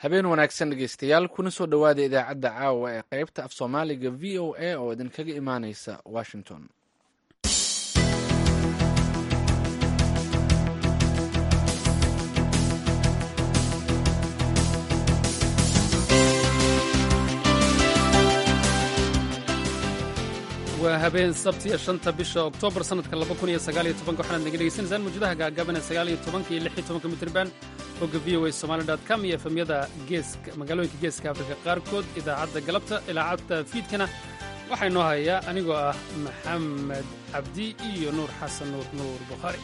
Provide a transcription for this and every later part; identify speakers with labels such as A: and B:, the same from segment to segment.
A: habeen wanaagsan dhegeystayaal kuna soo dhowaada idaacadda caawa ee qaybta af soomaaliga v o a oo idinkaga imaaneysa washington
B: waa habeen sabtiya shanta bisha oktoobar sannadka laba kun iyo sagaaliyo tobanka waxaanaad naga dhegeysanaysaan mawjadaha gaagaaban ee sagaaliyo tobanka iyo lix iyo tobanka mitriban bogga v o a somali dot com iyo efemyada geeska magaalooyinka geeska afrika qaarkood idaacadda galabta ilaacadda fiidkana waxaa inoo hayaa anigoo ah maxamed cabdi iyo nuur xasan nuur nuur bukhaari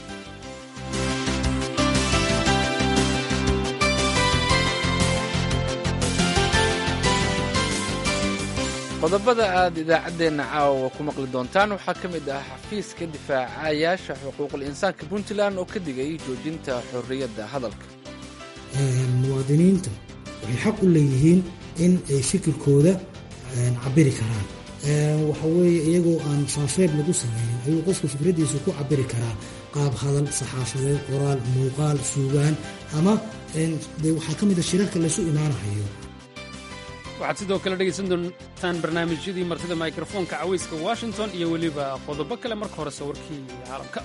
A: qodobada aad idaacaddeenna caawa ku maqli doontaan waxaa ka mid ah xafiiska difaacayaasha xuquuqul insaanka puntland oo ka digay joojinta xorriyadda hadalka
C: muwaadiniinta waxay xaq u leeyihiin in ay fikirkooda cabiri karaan waxa weeye iyagoo aan faafeeb lagu samaynin ayuu qofku fikraddiisa ku cabiri karaa qaab hadal saxaafadeed qoraal muuqaal suugaan ama waxaa ka mid a shirarka laysu imaanahayo
B: waxaad sidoo kale dhegaysan doontaan barnaamijyadii martida mikrofoonka cawayska washington iyo weliba qodobo kale marka hore sawirkii caalamka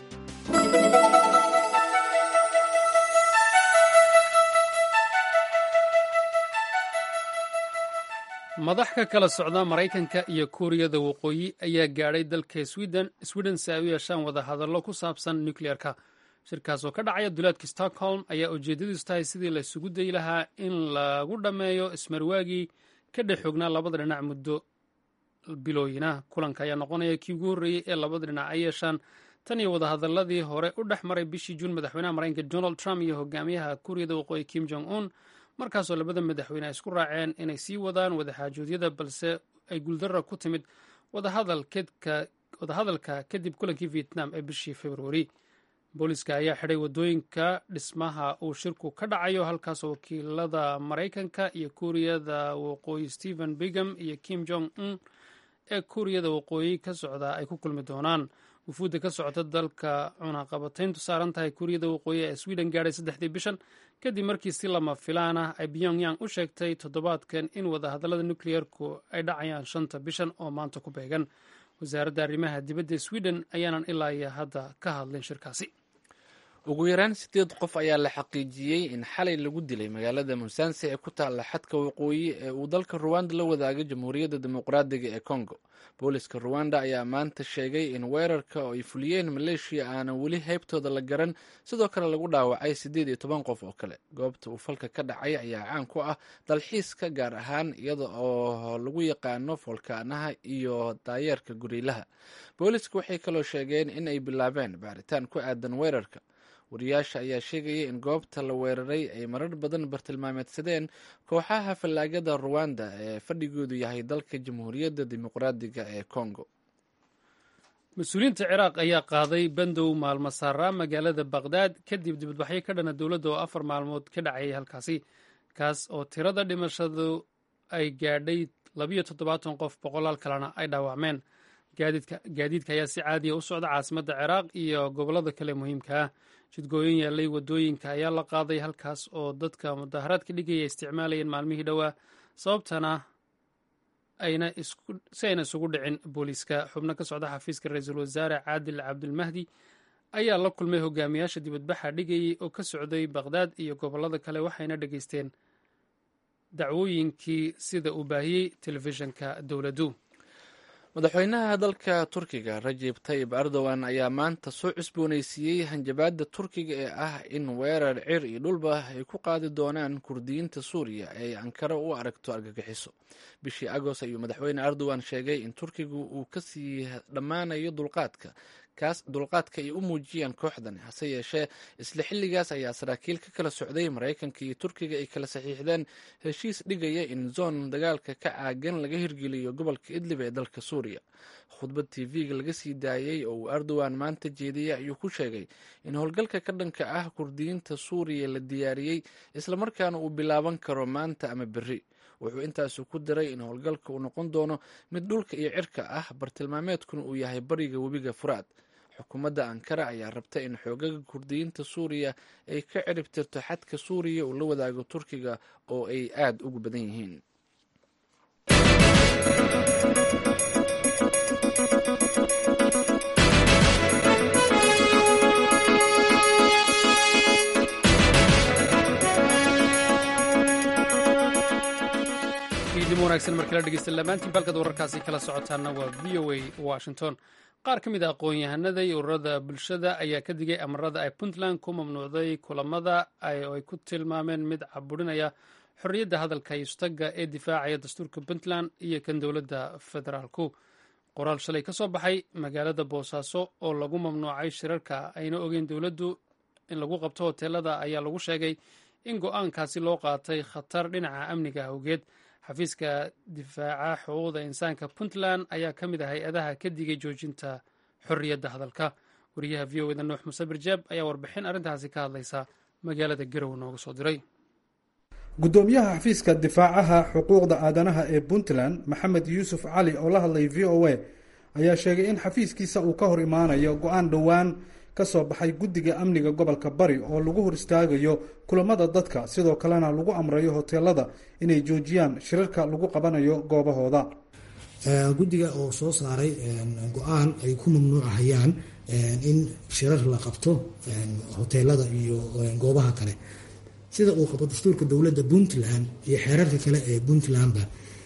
B: madax ka kala socda maraykanka iyo kuuriyada waqooyi ayaa gaadhay dalka sweden sweden si ay u yeeshaan wadahadallo ku saabsan nukleerka shirkaas oo ka dhacaya duleedka stockholm ayaa ujeeddadiisu tahay sidii la isugu dayi lahaa in lagu dhammeeyo ismarwaagii ka dhex xoognaa labada dhinac muddo bilooyinah kulanka ayaa noqonaya kii ugu horreeyey ee labada dhinac ay yeeshaan tan iyo wadahadaladii hore u dhex maray bishii juun madaxweynaha maraykanka donald trump iyo hogaamiyaha kuuriyada waqooyi kim jong un markaasoo labada madaxweyne ay isku raaceen inay sii wadaan wadaxaajoodyada balse ay guuldara ku timid wadahadalka kadib kulankii vietnam ee bishii februari booliska ayaa xidhay waddooyinka dhismaha uu shirku ka dhacayo halkaasoo wakiilada maraykanka iyo kuuriyada waqooyi stephen bigam iyo kim jong un ee kuuriyada waqooyi ka socda ay ku kulmi doonaan wufuudda ka socota dalka cunaqabatayntu saaran tahay kuuriyada waqooyi ee sweden gaadhay saddexdii bishan kadib markii si lama filaan ah ay pyongyang u sheegtay toddobaadkan in wadahadallada nukliyeerku ay dhacayaan shanta bishan oo maanta ku beegan wasaaradda arrimaha dibadda sweden ayaanan ilaa iyo hadda ka hadlin shirkaasi
A: ugu yaraan sideed qof ayaa la xaqiijiyey in xalay lagu dilay magaalada musanse ee ku taalla xadka waqooyi ee uu dalka ruwanda la wadaagay jamhuuriyadda dimuqraadiga ee congo booliska ruwanda ayaa maanta sheegay in weerarka oo ay fuliyeen maleeshiya aanan weli heybtooda la garan sidoo kale lagu dhaawacay siddeed iyo toban qof oo kale goobta uu falka ka dhacay ayaa caan ku ah dalxiiska gaar ahaan iyada oo lagu yaqaano foolkaanaha iyo daayeerka guriilaha booliska waxay kaloo sheegeen in ay bilaabeen baaritaan ku aadan weerarka wariyaasha ayaa sheegaya in goobta la weeraray ay marar badan bartilmaameedsadeen kooxaha fallaagada ruwanda ee fadhigoodu yahay dalka jamhuuriyadda dimuqraadiga ee congo
B: mas-uuliyiinta ciraaq ayaa qaaday bandow maalmo saaraa magaalada baqhdaad kadib dibadbaxyo ka dhana dowladda oo afar maalmood ka dhacayay halkaasi kaas oo tirada dhimashadu ay gaadhay labiyo toddobaatan qof boqolaal kalena ay dhaawacmeen gaadiidka ayaa si caadiya u socda caasimadda ciraaq iyo gobollada kale muhiimka ah jidgooyin yaallay waddooyinka ayaa la qaaday halkaas oo dadka mudaharaadka dhigaya isticmaalayeen maalmihii dhowaa sababtana si ayna isugu dhicin booliiska xubno ka socda xafiiska ra-iisul wasaare caadil cabdilmahdi ayaa la kulmay hogaamiyaasha dibadbaxa dhigayay oo ka socday baqhdaad iyo gobollada kale waxayna dhegaysteen dacwooyinkii sida uu baahiyey telefishinka dowladdu
A: madaxweynaha dalka turkiga rajeb tayib erdogan ayaa maanta soo cusbooneysiiyey hanjabaadda turkiga ee ah in weerar cir iyo dhulba ay ku qaadi doonaan kurdiyiinta suuriya ee ay ankara u aragto argagixiso bishii agost ayuu madaxweyne erdogan sheegay in turkigu uu kasii dhammaanayo dulqaadka kaas dulqaadka ay u muujiyeen kooxdan hase yeeshee isla xilligaas ayaa saraakiil ka kala socday maraykanka iyo turkiga ay kala saxiixdeen heshiis dhigaya in zoon dagaalka ka caagan laga hirgeliyo gobolka idlib ee dalka suuriya khudbad t v-ga laga sii daayey oo uu erdogan maanta jeediyey ayuu ku sheegay in howlgalka ka dhanka ah kurdiyiinta suuriya la diyaariyey islamarkaana uu bilaaban karo maanta ama berri wuxuu intaasu ku diray in howlgalka uu noqon doono mid dhulka iyo cirka ah bartilmaameedkuna uu yahay bariga webiga furaad xukuumadda ankara ayaa rabta in xoogaga kurdiyiinta suuriya ay ka cirib tirto xadka suuriya uu la wadaago turkiga oo ay aada ugu badan yihiin
B: idin wanaagsan markala dhegeysta lamaantiin balkad wararkaasi kala socotaana waa v o a washington qaar ka mid a aqoon-yahanada iyo ururada bulshada ayaa ka digay amarada ay puntland ku mamnuucday kulamada ay ku tilmaameen mid caburinaya xorriyadda hadalka iyo istaga ee difaacaya dastuurka puntland iyo kan dowladda federaalku qoraal shalay ka soo baxay magaalada boosaaso oo lagu mamnuucay shirarka ayna ogeyn dowladdu in lagu qabto hoteelada ayaa lagu sheegay in go-aankaasi loo qaatay khatar dhinaca amniga awgeed xafiiska difaaca xuquuqda insaanka puntland ayaa ka mid ah hay-adaha ka digay joojinta xorriyadda hadalka wariyaha v o eda nuux muse birjaab ayaa warbixin arrintaasi ka hadlaysa magaalada garow nooga soo diray
D: gudoomiyaha xafiiska difaacaha xuquuqda aadanaha ee puntland maxamed yuusuf cali oo la hadlay v o a ayaa sheegay in xafiiskiisa uu ka hor imaanayo go-aan dhowaan ka soo baxay guddiga amniga gobolka bari oo lagu hor istaagayo kulamada dadka sidoo kalena lagu amrayo hoteelada inay joojiyaan shirarka lagu qabanayo goobahooda
C: guddiga oo soo saaray go-aan ay ku mamnuucahayaan in shirar la qabto hoteelada iyo goobaha kale sida uu qabo dastuurka dowladda puntland iyo xeerarka kale ee puntlandba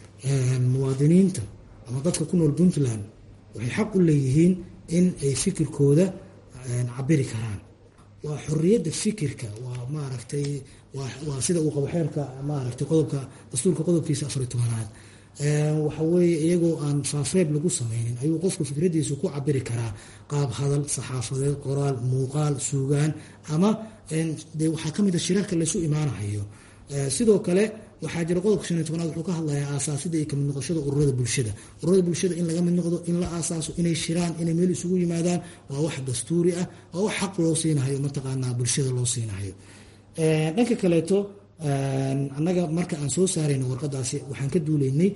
C: muwaadiniinta ama dadka ku nool puntland waxay xaq u leeyihiin in ay fikirkooda cabiri karaan waa xoriyadda fikirka waa maaragtay waa sida uu qabo xeerka maaragtay qodobka dastuurka qodobkiisa afariy tobanaad waxa weeye iyagoo aan faafreeb lagu sameynin ayuu qofku fikradiisu ku cabiri karaa qaab hadal saxaafadeed qoraal muuqaal suugaan ama de waxaa ka mid a shirarka laysu imaanahayo sidoo kale waxaa jira qodobka shan iyo tobanaad wuxuu ka hadlayaa aasaasida iyo kamid noqoshada ururada bulshada ururada bulshada in laga mid noqdo in la aasaaso inay shiraan inay meel isugu yimaadaan waa wax dastuuri ah waa wax xaq loo siinahayo mataqaanaa bulshada loo siinahayo dhanka kaleeto annaga marka aan soo saarayno warqadaasi waxaan ka duuleynay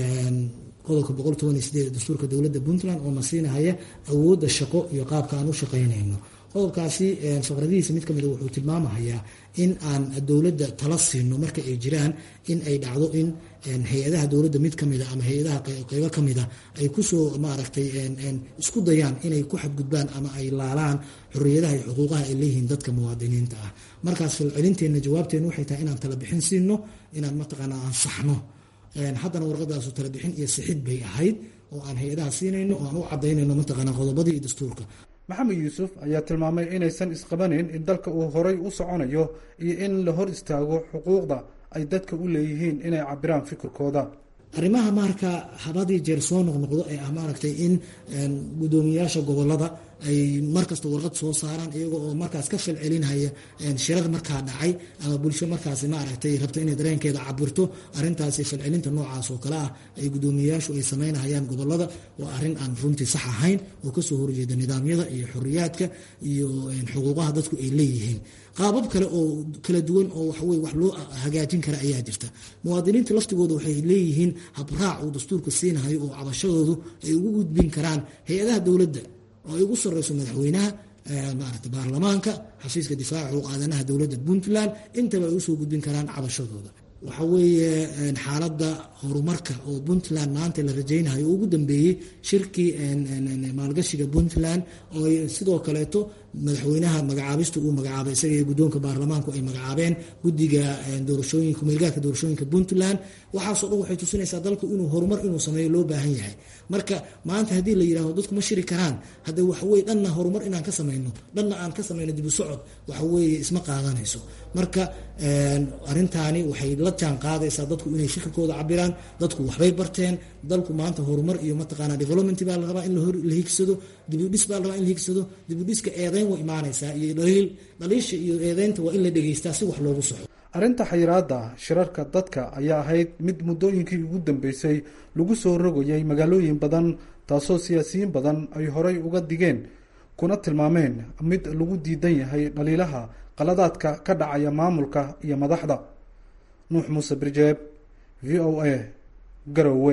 C: qodobka boqol toban iyo sideed dastuurka dowladda puntland oo na siinahaya awoodda shaqo iyo qaabka aan u shaqaynayno qodobkaasi faqradihiisa mid kamid wuxuu tilmaamahayaa in aan dowladda tala siino marka ay jiraan in ay dhacdo in hay-adaha dowladda mid kamida ama hay-adaha qeybo kamida ay kusoo maaragtay isku dayaan inay ku xadgudbaan ama ay laalaan xoriyadaha iyo xuquuqaha ay leeyihiin dadka muwaadiniinta ah markaas falcelinteenna jawaabteenna waxay tahay inaan tala bixin siino inaan mataqaana aan saxno haddana warqadaasu tala bixin iyo sixid bay ahayd oo aan hay-adaha siinayno oo aan u cadaynayno mataqaana qodobadii iyo dastuurka
D: maxamed yuusuf ayaa tilmaamay inaysan isqabanin in dalka uu horay u soconayo iyo in la hor istaago xuquuqda ay dadka u leeyihiin inay cabiraan fikirkooda
C: arrimaha marka habadii jeer soo noqnoqdo ee ah maaragtay in gudoomiyayaasha gobolada ay markasta warqad soo saaraan iyaga oo markaas ka falcelinhaya shirar markaa dhacay ama bulsho markaas maaragtay rabto inay dareenkeeda cabirto arintaasi falcelinta noocaas oo kale ah ay gudoomiyayaashu ay samaynahayaan gobolada waa arrin aan runtii sax ahayn oo kasoo horjeeda nidaamyada iyo xoriyaadka iyo xuquuqaha dadku ay leeyihiin qaabab kale oo kala duwan oo waxaweye wax loo hagaajin kara ayaa jirta muwaadiniinta laftigooda waxay leeyihiin habraac uu dastuurka siinahayo oo cabashadoodu ay ugu gudbin karaan hay-adaha dowladda oo ay ugu sareyso madaxweynaha maarata baarlamaanka xafiiska difaaca xuquuq aadanaha dowladda puntland intaba ay usoo gudbin karaan cabashadooda waxa weeye xaaladda horumarka oo puntland maanta la rajaynayo ugu dambeeyey shirkii maalgashiga puntland oo sidoo kaleeto madaxweynaha magacaabista uu magacaabay isaga iyo guddoonka baarlamaanku ay magacaabeen guddiga doorashooyinka meelgaarka doorashooyinka puntland waxaasoo dhan waxay tusinaysaa dalku inuu horumar inuu sameeyo loo baahan yahay marka maanta haddii la yidhahdo dadku ma shiri karaan hadda waxaweye dhanna horumar inaan ka samayno dhanna aan ka samayno dibu socod waxaweeye isma qaadanayso marka arintaani waxay la jaan qaadaysaa dadku inay fikirkooda cabiraan dadku waxbay barteen dalku maanta horumar iyo mataqaana development baa la rabaa in la higsado dibudhis baa la rabaa in la higsado dibudhiska eedeyn way imaanaysaa iyo dhaliil dhaliisha iyo eedeynta waa in la dhegeystaa si wax loogu soxo
D: arrinta xayiraadda shirarka dadka ayaa ahayd mid muddooyinkii ugu dambeysay lagu soo rogayay magaalooyin badan taasoo siyaasiyiin badan ay horay uga digeen kuna tilmaameen mid lagu diidan yahay dhaliilaha qaladaadka ka dhacaya maamulka iyo madaxda nuux muuse birjeeb v o a garowe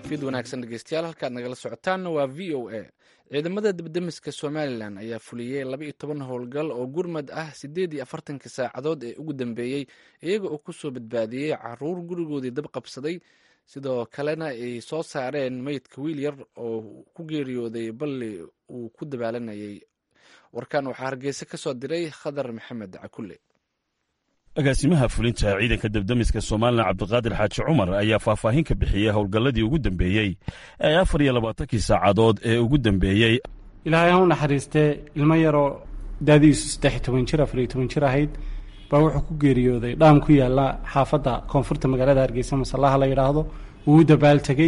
A: fid wanaagsan dhegeystayaal halkaad nagala socotaanna waa v o a ciidamada dibdemiska somalilan ayaa fuliyey laba iyo toban howlgal oo gurmad ah siddeed iyo afartankii saacadood ee ugu dambeeyey iyaga oo kusoo badbaadiyey caruur gurigoodii dab qabsaday sidoo kalena ay soo saareen meydka wiil yar oo ku geeriyooday balli uu ku dabaalanayay warkan waxaa hargeysa ka soo diray khadar maxamed cakulle
E: agaasimaha fulinta ciidanka debdemiska somalilan cabdiqaadir xaaji cumar ayaa faahfaahin ka bixiyey howlgalladii ugu dambeeyey ee afar iyo labaatankii saacadood ee ugu dambeeyey
F: ilaahay ha u naxariistee ilmo yaroo daadiisu saddex iyo toban jir afar iyo toban jir ahayd baa wuxuu ku geeriyooday dhaam ku yaalla xaafadda koonfurta magaalada hargeysa masallaha la yidhaahdo wuu u dabaal tegey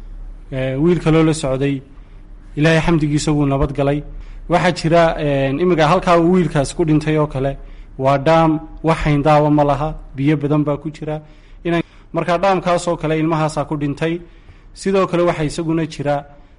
F: wiil kaloo la socday ilaahay xamdigiisa wuu nabad galay waxaa jira imika halkaa uu wiilkaas ku dhintay oo kale waa dhaam wax hayndaawa ma laha biyo badan baa ku jira ina markaa dhaamkaasoo kale ilmahaasaa ku dhintay sidoo kale waxaa isaguna jira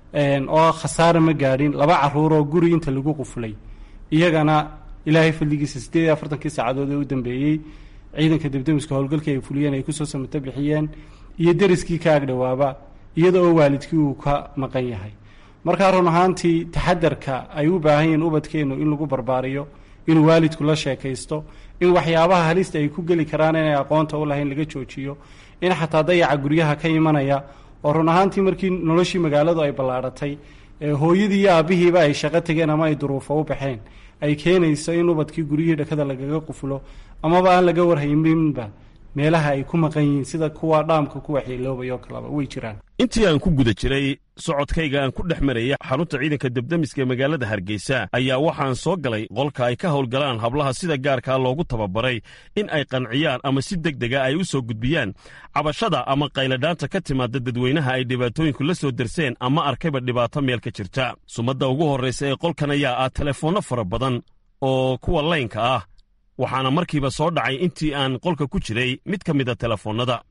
F: oo khasaare ma gaadhin laba caruuroo guri inta lagu qufulay iyagana ilaahay fadligiisa siddeed iyo afartankii saacadood ee u dambeeyey ciidanka debdemiska howlgalkii ay fuliyeen ay kusoo samata bixiyeen iyo deriskii ka agdhowaaba iyada oo waalidkii uu ka maqan yahay markaa run ahaantii taxadarka ay u baahan yihiin ubadkeennu in lagu barbaariyo inuu waalidku la sheekaysto in waxyaabaha halista ay ku geli karaan inay aqoonta u lahayn laga joojiyo in xataa dayaca guryaha ka imanaya oo run ahaantii markii noloshii magaaladu ay ballaadhatay hooyadii iyo aabbihiiba ay shaqo tegeen ama ay duruufo u baxeen ay keenayso in ubadkii guryihii dhakada lagaga qufulo amaba aan laga warhayninba meelaha ay ku maqan yihiin sida kuwa dhaamka ku waxyeeloobay oo kaleba way jiraan
E: intii aan ku guda jiray socodkayga aan ku dhex marayay xarunta ciidanka debdemiska ee magaalada hargeysa ayaa waxaan soo galay qolka ay ka howlgalaan hablaha sida gaarkaa loogu tababaray in ay qanciyaan ama si deg dega ay u soo gudbiyaan cabashada ama qayladhaanta ka timaada dadweynaha ay dhibaatooyinku la soo derseen ama arkayba dhibaato meel ka jirta sumadda ugu horraysa ee qolkan ayaa ah telefoonno fara badan oo kuwa laynka ah waxaana markiiba soo dhacay intii aan qolka ku jiray mid ka mida telefoonnada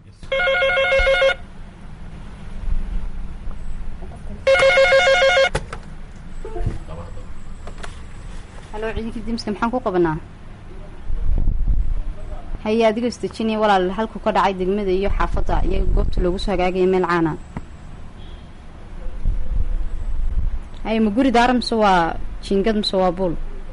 G: halo ciidankii dimska maxaan ku qabanaa haye adigoo isdejinaya walaal halku ka dhacay degmada iyo xaafadda iyo goobta loogu soo hagaagaya meel caana haye ma guri daara mise waa jiingad mise waa buul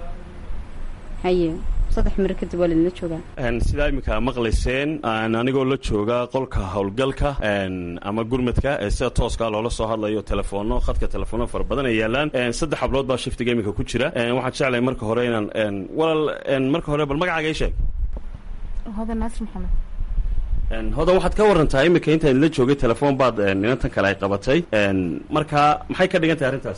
G: haye saddex miro kadib waa laidinla joogaa
E: sidaa iminka maqlayseen anigoo la jooga qolka howlgalka ama gurmadka ee sida tooska loola soo hadlayo telefoonno khadka telefoonno fara badan ay yaalaan saddex hablood baa shiftiga iminka ku jira waxaan jeclahay marka hore inaan walaal marka hore bal magacaaga ii sheeg
H: hodan naasir maxamed
E: hodan waxaad ka warantaa iminka intaan la joogay telefoon baad inantan kale ay qabatay marka maxay ka dhigan tahay arrintaas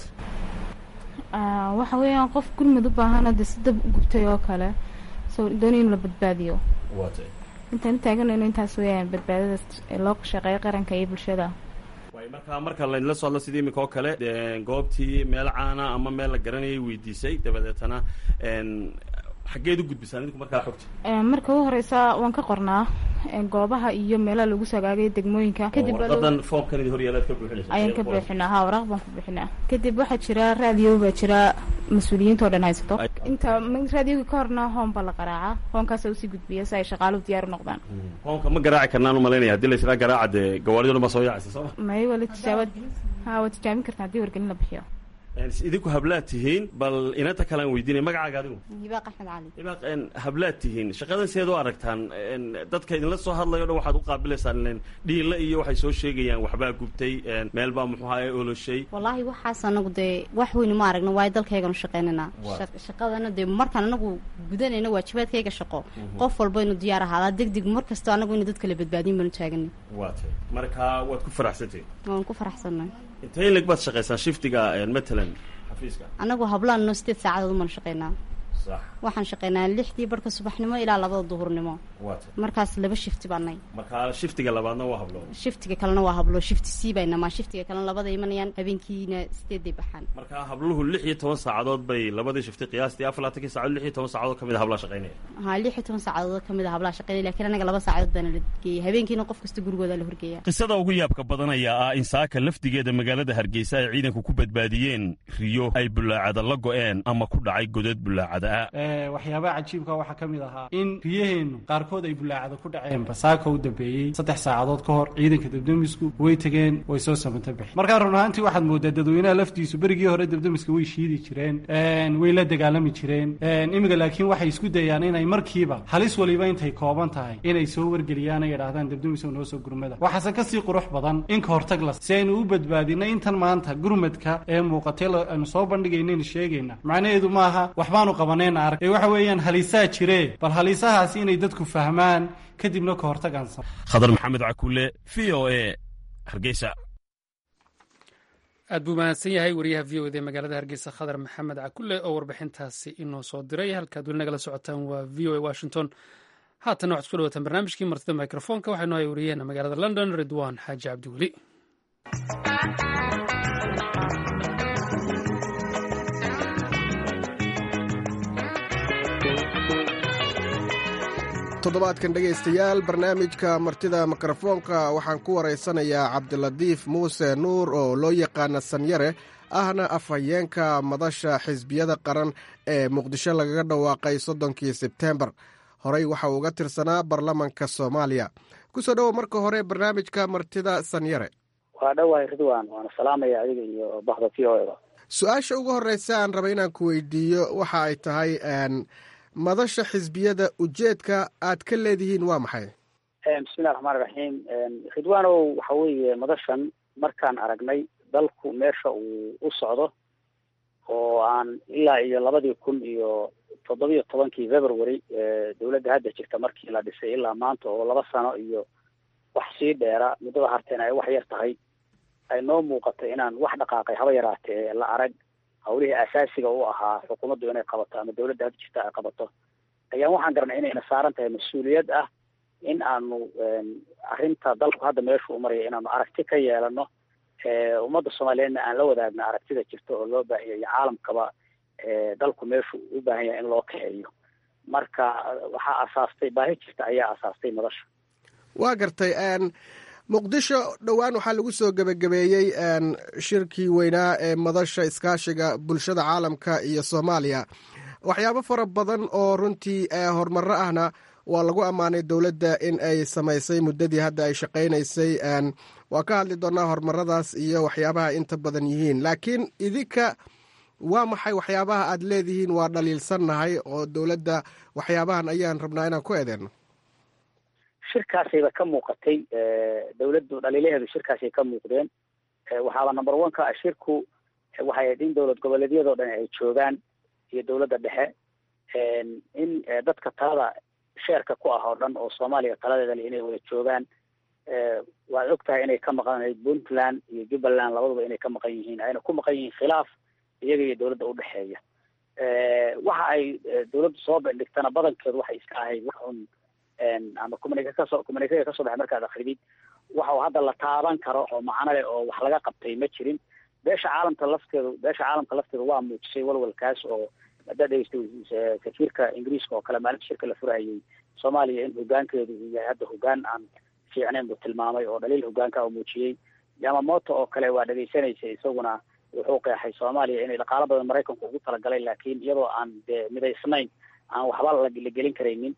H: waxa weeyaan qof gurmud u baahana dee si dab gubtay oo kale soo doonay in la badbaadiyo intaan taaganayno intaas weeyaan badbaadadaas ee loo shaqeeyo qaranka iyo bulshada
E: marka marka laydinla soo hadlo sidii iminka oo kale goobtii meel caana ama meel la garanayay weydiisay dabadeetana xaggeed u gudbisaan idinku markaa xogta
H: marka u horeysa waan ka qornaa goobaha iyo meelaha lagu sagaagay degmooyinka kadib
E: warqadan foomkan idin horyaalaad ka buuxinaysa
H: ayaan ka buuxinaa ha waraaq baan ku buuxinaa kadib waxaa jira raadiyo baa jira mas-uuliyiinta oo dhan haysato inta raadiyoga ka horna hoon baa la qaraaca hoonkaasa usii gudbiya si ay shaqaaluhu diyaar u noqdaan
E: hoonka ma garaaci karnaan umalaynaya hadii la israa garaaca dee gawaarido dhan baa soo yaacaysa sooma
H: may waa la tijaabad ha waa tijaabin kartaa haddii wargelin la bixiyo
E: idinku hablaad tihiin bal inanta kale aan weydiinay magacaaga adigu
G: hibaaq axmed cali
E: hibaaq hablaad tihiin shaqadan sideed u aragtaan dadka idinla soo hadlayo o dhan waxaad u qaabilaysaan dhiilla iyo waxay soo sheegayaan waxbaa gubtay meel baa muxuu ahaa oloshay
G: wallaahi waxaas anagu dee wax weynu ma aragno waayo dalkayganu shaqaynaynaa shaqadana dee markaan anagu gudanayna waajibaadkayga shaqo qof walba inu diyaar ahaadaa deg deg mar kasta anagu ina dadka la badbaadiyin baanu taaganay
E: waa tay marka waad ku faraxsantihin
G: waan ku faraxsanay
E: intee in leg baad shaqaysaan shiftiga matalan xafiiska
G: anagu hablaanno sideed saacadood umaan shaqaynaa
E: sax
G: waxaan shaqaynaa lixdii barhka subaxnimo ilaa labada duhurnimo
E: waa tay
G: markaas laba shifti baanay
E: marka shiftiga labaadna waa hablo
G: shiftiga kalena waa hablo shifti sii baynamaa shiftiga kalena labada imanayaan habeenkiina sideeday baxaan
E: marka habluhu lix iyo toban saacadood bay labadii shifti qiyaastii afar laatankii saacadood lix iyo toban saacadood ka mid a hablaa shaqaynaya
G: ha lix iyo toban saacadood ka mid a hablaha shaqaynaya lakiin anaga laba saacadood baana la geeyay habeenkiina qof kasta gurigooda la horgeeya
E: qisada ugu yaabka badan ayaa ah in saaka lafdigeeda magaalada hargeysa ay ciidanku ku badbaadiyeen riyo ay bulaacada la go'een ama ku dhacay godad bulaacada magaalada
F: waxyaabaha cajiibka waxaa ka mid ahaa in riyaheennu qaarkood ay bulaacada ku dhaceen basaaka u dambeeyey saddex saacadood ka hor ciidanka debdemisku way tegeen way soo samanta bixeen markaa run ahaantii waxaad moodaa dadweynaha laftiisu berigii hore debdemiska way shiidi jireen way la dagaalami jireen imiga laakiin waxay isku dayaan inay markiiba halis waliba intay kooban tahay inay soo wargeliyaan ay idhahdaan debdemisow noo soo gurmada waxaase kasii qurux badan in ka hortag la si aynu u badbaadina intan maanta gurmadka ee muuqatay aynu soo bandhigaynaynu sheegayna macnaheedu maaha waxbaanu qabanayna arag ee waxa weeyaan halisaa jiree bal halisahaasi inay dadku fahmaan kadibna ka hortagaan
E: khadar maxamed cakule v o e hargeysa
B: aad buu mahadsan yahay wariyaha v o ed ee magaalada hargeysa khadar maxamed cakule oo warbixintaasi inoo soo diray halkaad weli nagala socotaan waa v o a washington haatan waxad ku dhawataan barnaamijkii martida microfonka waxaynu hay wariyaheena magaalada london ridwan xaaji cabdiweli
I: toddobaadkan dhegaystayaal barnaamijka martida mikrofoonka waxaan ku waraysanayaa cabdilatiif muuse nuur oo loo yaqaana sanyare ahna afhayeenka madasha xisbiyada qaran ee muqdisho lagaga dhawaaqay soddonkii sebteembar horey waxa uu uga tirsanaa baarlamanka soomaaliya kusoo dhowo marka hore barnaamijka martida sanyare
J: waa dhowahay ridwan waana salaamaya adiga iyo bahda v o eda
I: su-aasha ugu horeysa aan raba inaan ku weydiiyo waxa ay tahay madasha xisbiyada ujeedka aad ka leedihiin waa maxay
J: bismillahi raxmaan iraxiim ridwanow waxa weeye madashan markaan aragnay dalku meesha uu u socdo oo aan ilaa iyo labadii kun iyo toddobiyo tobankii february dowladda hadda jirta markii la dhisay ilaa maanta oo laba sano iyo wax sii dheera muddada harteen ay wax yar tahay ay noo muuqatay inaan wax dhaqaaqay haba yaraatee la arag hawlihii asaasiga u ahaa xukuumaddu inay qabato ama dowladda hadda jirta ay qabato ayaan waxaan garanay inayna saaran tahay mas-uuliyad ah in aanu arrinta dalku hadda meeshu u maraya inaanu aragti ka yeelano ummadda soomaaliyeedna aan la wadaagno aragtida jirta oo loo baahan yahay caalamkaba dalku meeshu u baahan yahay in loo kaxeeyo marka waxaa asaastay baahi jirta ayaa asaastay madasha
I: waa gartay muqdisho dhowaan waxaa lagu soo gebagabeeyey shirkii weynaa ee madasha iskaashiga bulshada caalamka iyo soomaaliya waxyaabo fara badan oo runtii horumaro ahna waa lagu ammaanay dowladda in ay samaysay muddadii hadda ay shaqaynaysay waa ka hadli doonaa horumaradaas iyo waxyaabaha inta badan yihiin laakiin idinka waa maxay waxyaabaha aad leedihiin waa dhaliilsannahay oo dowladda waxyaabahan ayaan rabnaa inaan ku eedeyno
J: shirkaasayba ka muuqatay dawladdu dhaliilaheedu shirkaasay ka muuqdeen waxaaba number one ka ah shirku waxay ahayd in dowlad goboleedyadoo dhan ay joogaan iyo dowladda dhexe in dadka talada sheerka ku ah oo dhan oo soomaaliya taladeeda le inay wada joogaan waad og tahay inay ka maqanayd puntland iyo jubbaland labaduba inay ka maqan yihiin ayna ku maqan yihiin khilaaf iyaga iyo dowladda udhexeeya waxa ay dowladdu soo bandhigtana badankeedu waxay iska ahayd wax un ama communica kasoo communicada kasoo baxay markaad akridid waxa uu hadda la taaban karo oo macno leh oo wax laga qabtay ma jirin beesha caalamka lafteedu beesha caalamka lafteedu waa muujisay walwalkaas oo haddaad dhegeystay safiirka ingiriiska oo kale maalinta shirka la furahayay soomaaliya in hogaankeedu uu yahay hadda hogaan aan fiicnayn buu tilmaamay oo dhaliil hogaanka u muujiyey yamamoto oo kale waa dhegeysanaysa isaguna wuxuu qeexay soomaaliya inay dhaqaalo badan maraykanku ugu talagalay laakiin iyadoo aan de midaysnayn aan waxba la gelin karaynin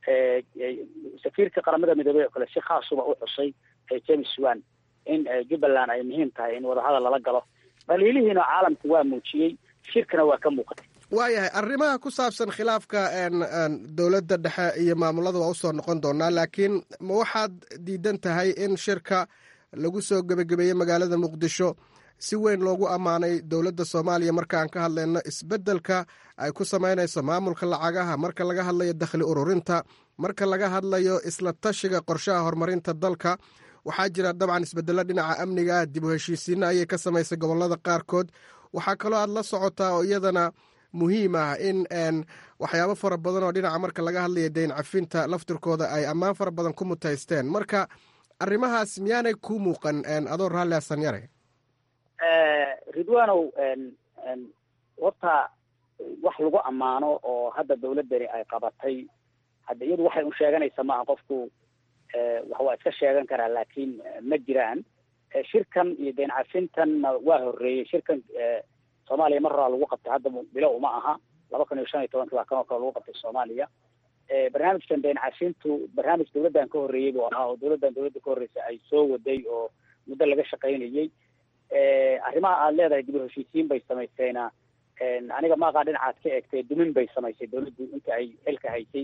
J: safiirka qaramada midoobey oo kale si khaasuba u xusay james wan in jubbaland ay muhiim tahay in wadahadal lala galo dhaliilihiina caalamku waa muujiyey shirkana waa ka muuqatay
I: waayahay arrimaha ku saabsan khilaafka dowladda dhexe iyo maamulada waa usoo noqon doonaa laakiin ma waxaad diidan tahay in shirka lagu soo gebagabeeyey magaalada muqdisho si weyn loogu ammaanay dowladda soomaaliya marka aan ka hadlayno isbeddelka ay ku samaynayso maamulka lacagaha marka laga hadlayo dakhli ururinta marka laga hadlayo isla tashiga qorshaha horumarinta dalka waxaa jira dabcan isbedelo dhinaca amniga dib u heshiisiina ayay ka samaysay gobolada qaarkood waxaa kaloo aad la socotaa oo iyadana muhiim ah in waxyaabo fara badan oo dhinaca marka laga hadlayo dayn cafinta laftirkooda ay ammaan fara badan ku mutaysteen marka arrimahaas miyaanay ku muuqan adoo raalli asan yare
J: ridwanow horta wax lagu ammaano oo hadda dawladdani ay qabatay hadda iyadu waxay un sheeganaysa maaha qofku wax waa iska sheegan karaa laakiin ma jiraan shirkan iyo dayn cafintanna waa horreeyey shirkan soomaaliya mar horaa lagu qabtay hadda bilo uma aha laba kun iyo shan iyo tobankii baa kanoo kale lagu qabtay soomaaliya barnaamijkan deen cashintu barnaamij dawladdan ka horreeyey buu ahaa oo dawladdan dawladda ka horreysa ay soo waday oo muddo laga shaqaynayey arrimaha aada leedahay dib u heshiisiin bay samaysayna aniga maaqaa dhinacaad ka eegtay dumin bay samaysay dawladdu inta ay xilka haysay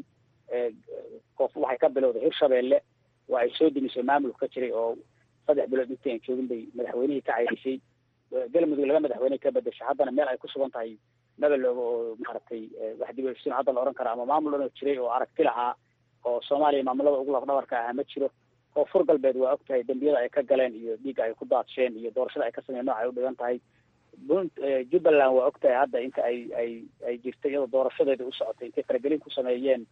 J: qof waxay ka bilowday hirshabeelle waa ay soo dumisay maamulka ka jiray oo saddex bilood intii aan joogin bay madaxweynihii ka cayrisay galmudug laga madaxweyne ka bedesha haddana meel ay ku sugan tahay mabelooga oo maaragtay wax dib u heshiisiin hadda la odhan kara ama maamul dhan oo jiray oo aragti lahaa oo soomaaliya maamulada ugu lafdhabarka ahaa ma jiro koonfur galbeed waa og tahay dembiyada ay ka galeen iyo dhiigga ay ku daadsheen iyo doorashada ay ka sameyen nooc ay u dhigan tahay jubbaland waa og tahay hadda inta ay ay ay jirtay iyadoo doorashadeeda u socotay intay faragelin ku sameeyeen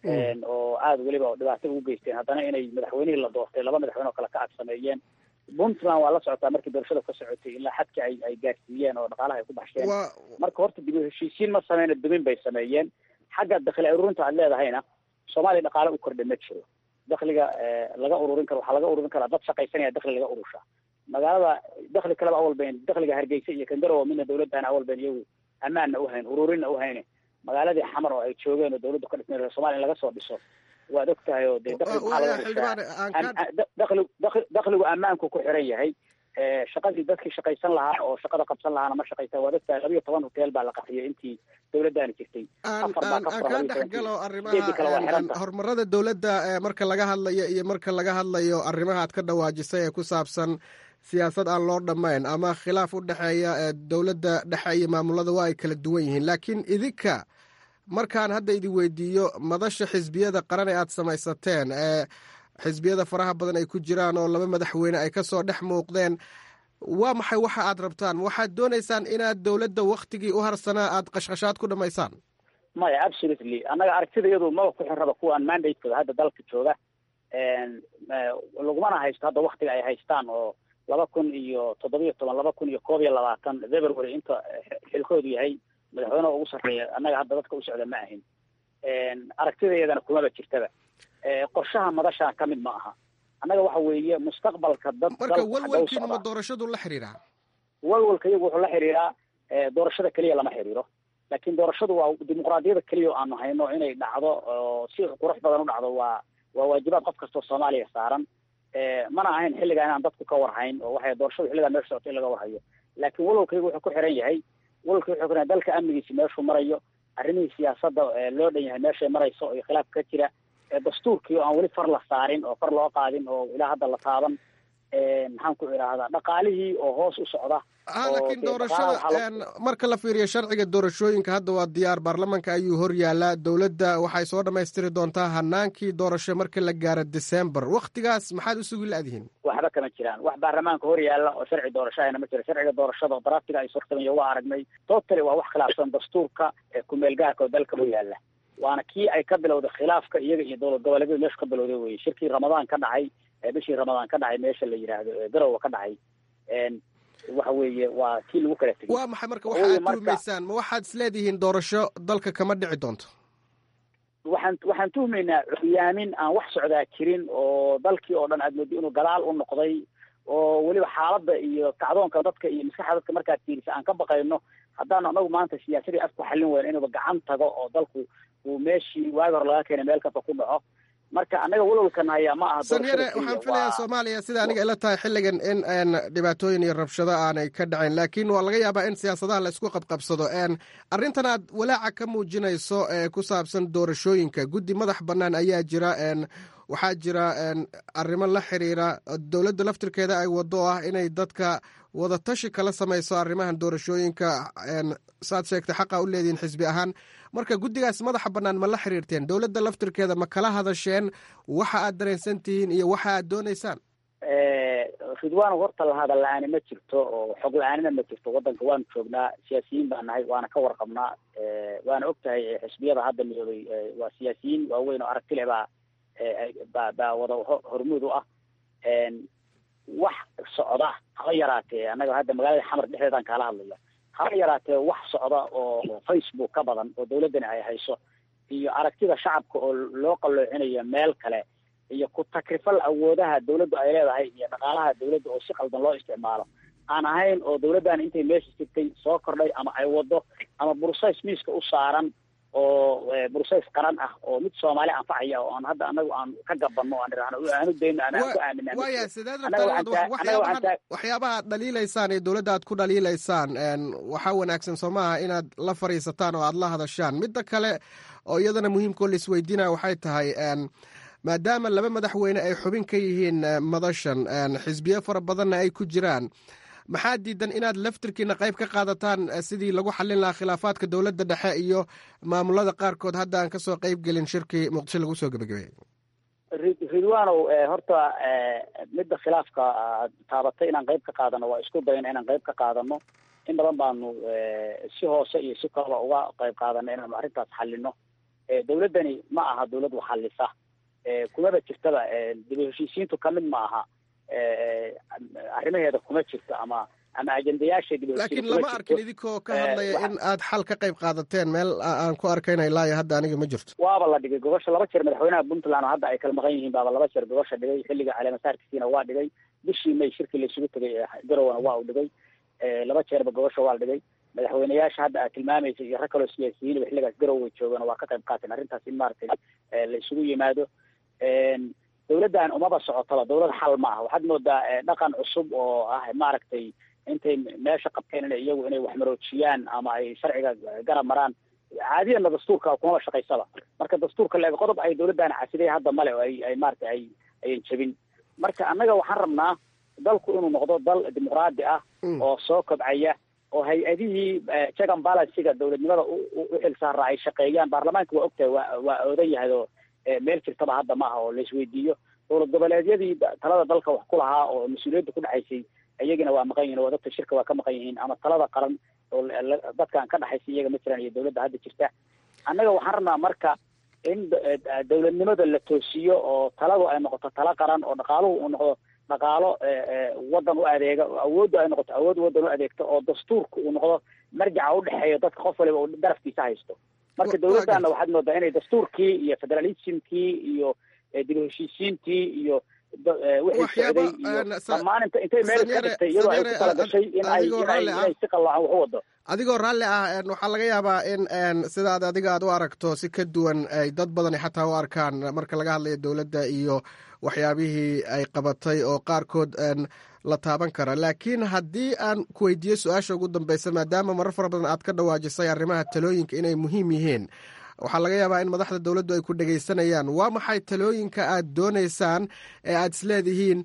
J: oo aada weliba dhibaato ugu geysteen haddana inay madaxweynihii la doortay laba madaxweyne oo kale ka ag sameeyeen puntland waa la socotaa markii doorashada ka socotay ilaa xadka ay ay gaarsiiyeen oo dhaqaalaha ay ku baxsheen marka horta dib u heshiisiin ma sameyna dumin bay sameeyeen xagga dakhli ururinta aad leedahayna soomaaliya dhaqaale u kordhay ma jiro dakhliga laga ururin karo waxaa laga ururin karaa dad shaqaysanaya dakhli laga urusha magaalada dakhli kaleba awal bayn dakhliga hargeysa iyo kangarow midna dawladdaana awal bayn iyagu ammaanna uhayn ururinna uhayne magaaladii xamar oo ay joogeen oo dawladdu ka dhisnay somalia in laga soo dhiso waad og tahay oo dee dakhli maxaa laga urushaa dakhli dakhli dakhligu ammaanku ku xiran yahay shaqadii dadkii shaqaysan lahaa oo shaqada qabsan lahaana ma shaqaysan waad ogtahay labiyo toban hotel baa la qaxiyay intii dawladdaani jirtay
I: aan kaa dhex galo arrimaha horumarada dawladda marka laga hadlayo iyo marka laga hadlayo arrimaha aad ka dhawaajisay ee ku saabsan siyaasad aan loo dhammayn ama khilaaf u dhexeeya dawladda dhexe iyo maamulada waa ay kala duwan yihiin laakiin idinka markaan hadda idin weydiiyo madasha xisbiyada qaran ee aad samaysateen ee xisbiyada faraha badan ay ku jiraan oo laba madaxweyne ay kasoo dhex muuqdeen waa maxay waxa aad rabtaan waxaad doonaysaan inaad dawladda waktigii u harsanaa aad qashqashaad ku dhamaysaan
J: maya absolutely annaga aragtida iyadu maba ku xirraba kuwaan mandatekooda hadda dalka jooga lagumana haysto hadda waktiga ay haystaan oo laba kun iyo toddobiyo toban laba kun iyo koob iyo labaatan february inta xilkoodu yahay madaxweyneha ugu sarreeya annaga hadda dadka u socda ma ahin aragtidayadana kumaba jirtaba qorshaha madashaa ka mid ma aha annaga waxa weeye mustaqbalka dad
I: marka walwalkiinu ma doorashadu la xiriiraa
J: walwalka iyagu wuxuu la xiriiraa doorashada keliya lama xiriiro laakiin doorashadu waa dimuqraadiyada keliya oo aanu hayno inay dhacdo oo si qurux badan u dhacdo waa waa waajibaad qof kastoo soomaaliya saaran mana ahayn xilligaa inaan dadku ka warhayn oo waxay doorashadu xilligaa meesha socota in laga warhayo laakiin walwalkaygu wuxuu ku xiran yahay walwalka wuxuu ku xiran dalka amnigiisi meeshuu marayo arrimihii siyaasadda loo dhan yahay meeshay marayso iyo khilaaf ka jira dastuurkii oo aan weli far la saarin oo far loo qaadin oo ilaa hadda la taaban maxaan ku idhaahdaa dhaqaalihii oo hoos u socda
I: laakiin doorashada marka la fiiriyo sharciga doorashooyinka hadda waa diyaar baarlamanka ayuu hor yaalaa dowladda waxay soo dhammaystiri doontaa hanaankii doorasho marka la gaaro december waktigaas maxaad usugi la-dihiin
J: waxba kama jiraan wax baarlamaanka hor yaalla oo sharci doorashahayna ma jiro sharciga doorashada daraftiga ay sortamaya waa aragnay totally waa wax khilaafsan dastuurka ee kumeel gaarka oo dalka u yaalla waana kii ay ka bilowday khilaafka iyaga iyo dowlad goboleedyadu meesha ka bilowday weye shirkii ramadaan ka dhacay bishii ramadaan ka dhacay meesha la yidhaahdo garowa ka dhacay waxa weeye waa kii lagu kala tegay
I: waa maxay marka waxa aad tuhmaysaan ma waxaad isleedihiin doorasho dalka kama dhici doonto
J: waxaan waxaan tuhmaynaa curyaamin aan wax socdaa jirin oo dalkii oo dhan aad moodo inuu gadaal u noqday oo weliba xaaladda iyo kacdoonka dadka iyo maskaxda dadka markaad fiirisa aan ka baqayno haddaan anagu maanta siyaasadii afku xallin weyno inuuba gacan tago oo dalku uu meeshii waagi hore laga keenay meel kasta ku dhaco marka anaga walwalkan hayaa ma aha
I: sanyare waxaan filayaa soomaaliya sida aniga ila tahay xilligan in dhibaatooyin iyo rabshado aanay ka dhacin laakiin waa laga yaabaa in siyaasadaha la isku qabqabsado arrintan aad walaaca ka muujinayso ee ku saabsan doorashooyinka guddi madax bannaan ayaa jira waxaa jira arrimo la xiriira dowladda laftirkeeda ay wado ah inay dadka wadatashi kala samayso arrimahan doorashooyinka saad sheegtay xaqa u leedihiin xisbi ahaan marka guddigaas madaxa bannaan ma la xiriirteen dowladda laftirkeeda ma kala hadasheen waxa aad dareensan tihiin iyo waxa aad doonaysaan
J: ridwaan horta la hadal la-aani ma jirto oo xog la-aanina ma jirto waddanka waanu joognaa siyaasiyiin baan nahay waana ka warqabnaa waana og tahay xisbiyada hadda midoobay waa siyaasiyiin waaweyn oo aragti leh baa baa baa wada hormuud u ah wax socda haba yaraatee annaga hadda magaalada xamar dhexdeedaan kaala hadlaya haba yaraatee wax socda oo facebook ka badan oo dawladdani ay hayso iyo aragtida shacabka oo loo qalloocinayo meel kale iyo ku takrifal awoodaha dawladdu ay leedahay iyo dhaqaalaha dawladda oo si qaldan loo isticmaalo aan ahayn oo dawladdan intay meesha jirtay soo kordhay ama ay wado ama bursays miiska u saaran oo bursays qaran ah oo mid soomaali anfacaya oo aan hadda anagu aan ka gabanno aan irahno aanu dayno aan ku aamina
I: waya sideed rabtaan waxyaabaha aad dhaliilaysaan iyo dowladda aad ku dhaliilaysaan waxaa wanaagsan soo maaha inaad la fadhiisataan oo aad la hadashaan midda kale oo iyadana muhiimkao la isweydiinaya waxay tahay maadaama laba madaxweyne ay xubin ka yihiin madashan xisbiyo fara badanna ay ku jiraan maxaa diidan inaad laftirkiina qayb ka qaadataan sidii lagu xallin lahaa khilaafaadka dowladda dhexe iyo maamulada qaarkood hadda aan kasoo qayb gelin shirkii muqdisho lagu soo gebagabeeyey
J: ridwanow horta midda khilaafka aad taabatay inaan qayb ka qaadano waa isku dayna inaan qayb ka qaadano in badan baanu si hoose iyo si kalaba uga qayb qaadano inaanu arrintaas xallino dawladdani ma aha dawlad wax xallisa kumaba jirtaba dib u heshiisiintu kamid ma aha arrimaheeda kuma jirto ama ama ajendayaasha dib
I: laakiin lama arkin idinkoo ka hadlaya in aad xal ka qayb qaadateen meel aan ku arkayna ilaa iyo hadda aniga ma jirto
J: waaba la dhigay gogosha laba jeer madaxweynaha puntland oo hadda ay kala maqan yihiin baaba laba jeer gogosha dhigay xilliga caleemasaarkiisiina waa dhigay bishii may shirkii la isugu tegay garowana waa u dhigay laba jeerba gogosha waa la dhigay madaxweyneyaasha hadda aad tilmaamaysa iyo rag kaloo siyaasiyiinba xilligaas garowe joogan waa ka qayb qaateen arrintaas in maaragtay la isugu yimaado dawladdan umaba socotaba dawlad xal ma ah waxaad moodaa dhaqan cusub oo ah maaragtay intay meesha qabteen ina iyagu inay waxmaroojiyaan ama ay sharciga garab maraan caadiyana dastuurka kumaba shaqaysaba marka dastuurka leeg qodob ay dawladdan casiday hadda male oo ay ay maaragtay ay ayan jebin marka annaga waxaan rabnaa dalku inuu noqdo dal dimuqraadi ah oo soo kobcaya oo hay-adihii jagan balansiga dawladnimada u xil saaraa ay shaqeeyaan baarlamaanka waa ogtahay waa waa oodan yahay oo meel jirtaba hadda ma aha oo la isweydiiyo dowlad goboleedyadii talada dalka wax ku lahaa oo mas-uuliyadda ku dhexaysay iyagina waa maqan yihin oo dadka shirka waa ka maqan yihiin ama talada qaran oo dadkaan ka dhexaysa iyaga ma jiraan iyo dawladda hadda jirta annaga waxaan rabnaa marka in dawladnimada la toosiyo oo taladu ay noqoto talo qaran oo dhaqaaluhu uu noqdo dhaqaalo waddan u adeega oo awooddu ay noqoto awood waddan u adeegto oo dastuurka uu noqdo marjaca udhexeeya dadka qof waliba uu darafkiisa haysto marka dawladdaana waxaad moodaa inay dastuurkii iyo federalismkii iyo dib u heshiisiintii iyo wixii socday iyo dhammaan int intay meel ka dhigtay iyadoo ay ku kala gashay in ay inay si qalloocan wax u wado
I: adigoo raalli ah waxaa laga yaabaa in sidaad adiga aad u aragto si ka duwan ay dad badani xataa u arkaan marka laga hadlayo dowladda iyo waxyaabihii ay qabatay oo qaarkood la taaban kara laakiin haddii aan ku weydiiyo su-aasha ugu dambeysa maadaama marar fara badan aad ka dhawaajisay arrimaha talooyinka inay muhiim yihiin waxaa laga yaabaa in madaxda dowladdu ay ku dhegaysanayaan waa maxay talooyinka aad doonaysaan ee aad isleedihiin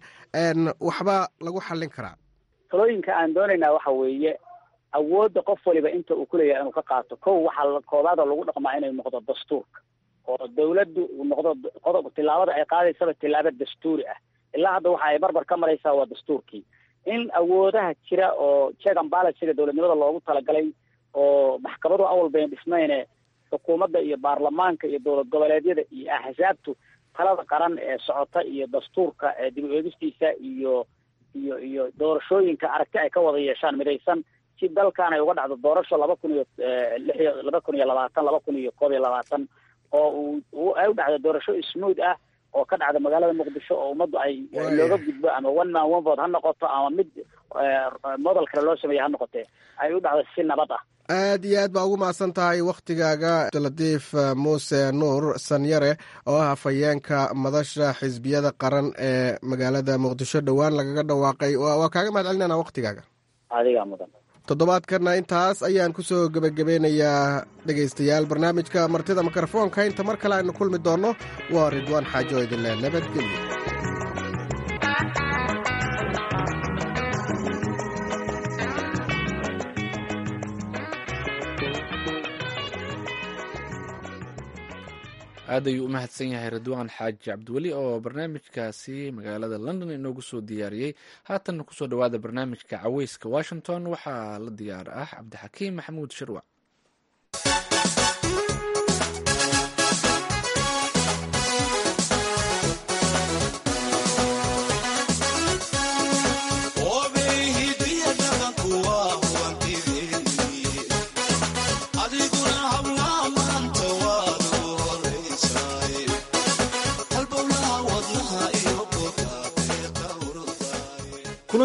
I: waxba lagu xallin karaa
J: talooyinka aan doonaynaa waxa weeye awoodda qof waliba inta uu kuleeyahay inuu ka qaato kow waxaa koobaadoo lagu dhaqmaa inay noqdo dastuurka oo dawladdu uu noqdo qodob tillaabada ay qaadaysaba tillaabo dastuuri ah ilaa hadda waxa ay barbar ka maraysaa waa dastuurkii in awoodaha jira oo jegan balansiga dowladnimada loogu talagalay oo maxkamadu awal bayn dhismayne xukuumadda iyo baarlamaanka iyo dowlad goboleedyada iyo axsaabtu talada qaran ee socota iyo dastuurka dib u eegistiisa iyo iyo iyo doorashooyinka aragti ay ka wada yeeshaan midaysan si dalkan ay uga dhacdo doorasho laba kun iyo lix iyo laba kun iyo labaatan laba kun iyo koob iyo labaatan oo uu ay u dhacdo doorasho smooth ah oo ka dhacda magaalada muqdisho oo ummaddu ay looga gudbo ama one man one vote ha noqoto ama mid model kale loo sameeya ha noqotee ay u dhacdo si nabad ah
I: aad iyo aad baa ugu mahadsan tahay wakhtigaaga abdulatiif muuse nuur sanyare oo ah hafayeenka madasha xisbiyada qaran ee magaalada muqdisho dhowaan lagaga dhawaaqay waa kaaga mahad celinana wakhtigaaga
J: adigaa mudan
I: toddobaadkana intaas ayaan ku soo gebagabeynayaa dhegaystayaal barnaamijka martida mikrofoonka inta mar kale aynu kulmi doonno waa ridwaan xaajo idinle nabadgelyo
A: aad ayuu u mahadsan yahay ridwaan xaaji cabdiweli oo barnaamijkaasi magaalada london inoogu soo diyaariyey haatanna kusoo dhowaada barnaamijka caweyska washington waxaa la diyaar ah cabdixakiim maxamuud shirwac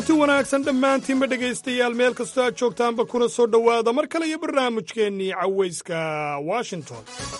K: kulanti wanaagsan dhammaantiinba dhegaystayaal meel kastoo aad joogtaanba kuna soo dhowaada mar kale iyo barnaamijkeennii cawayska washington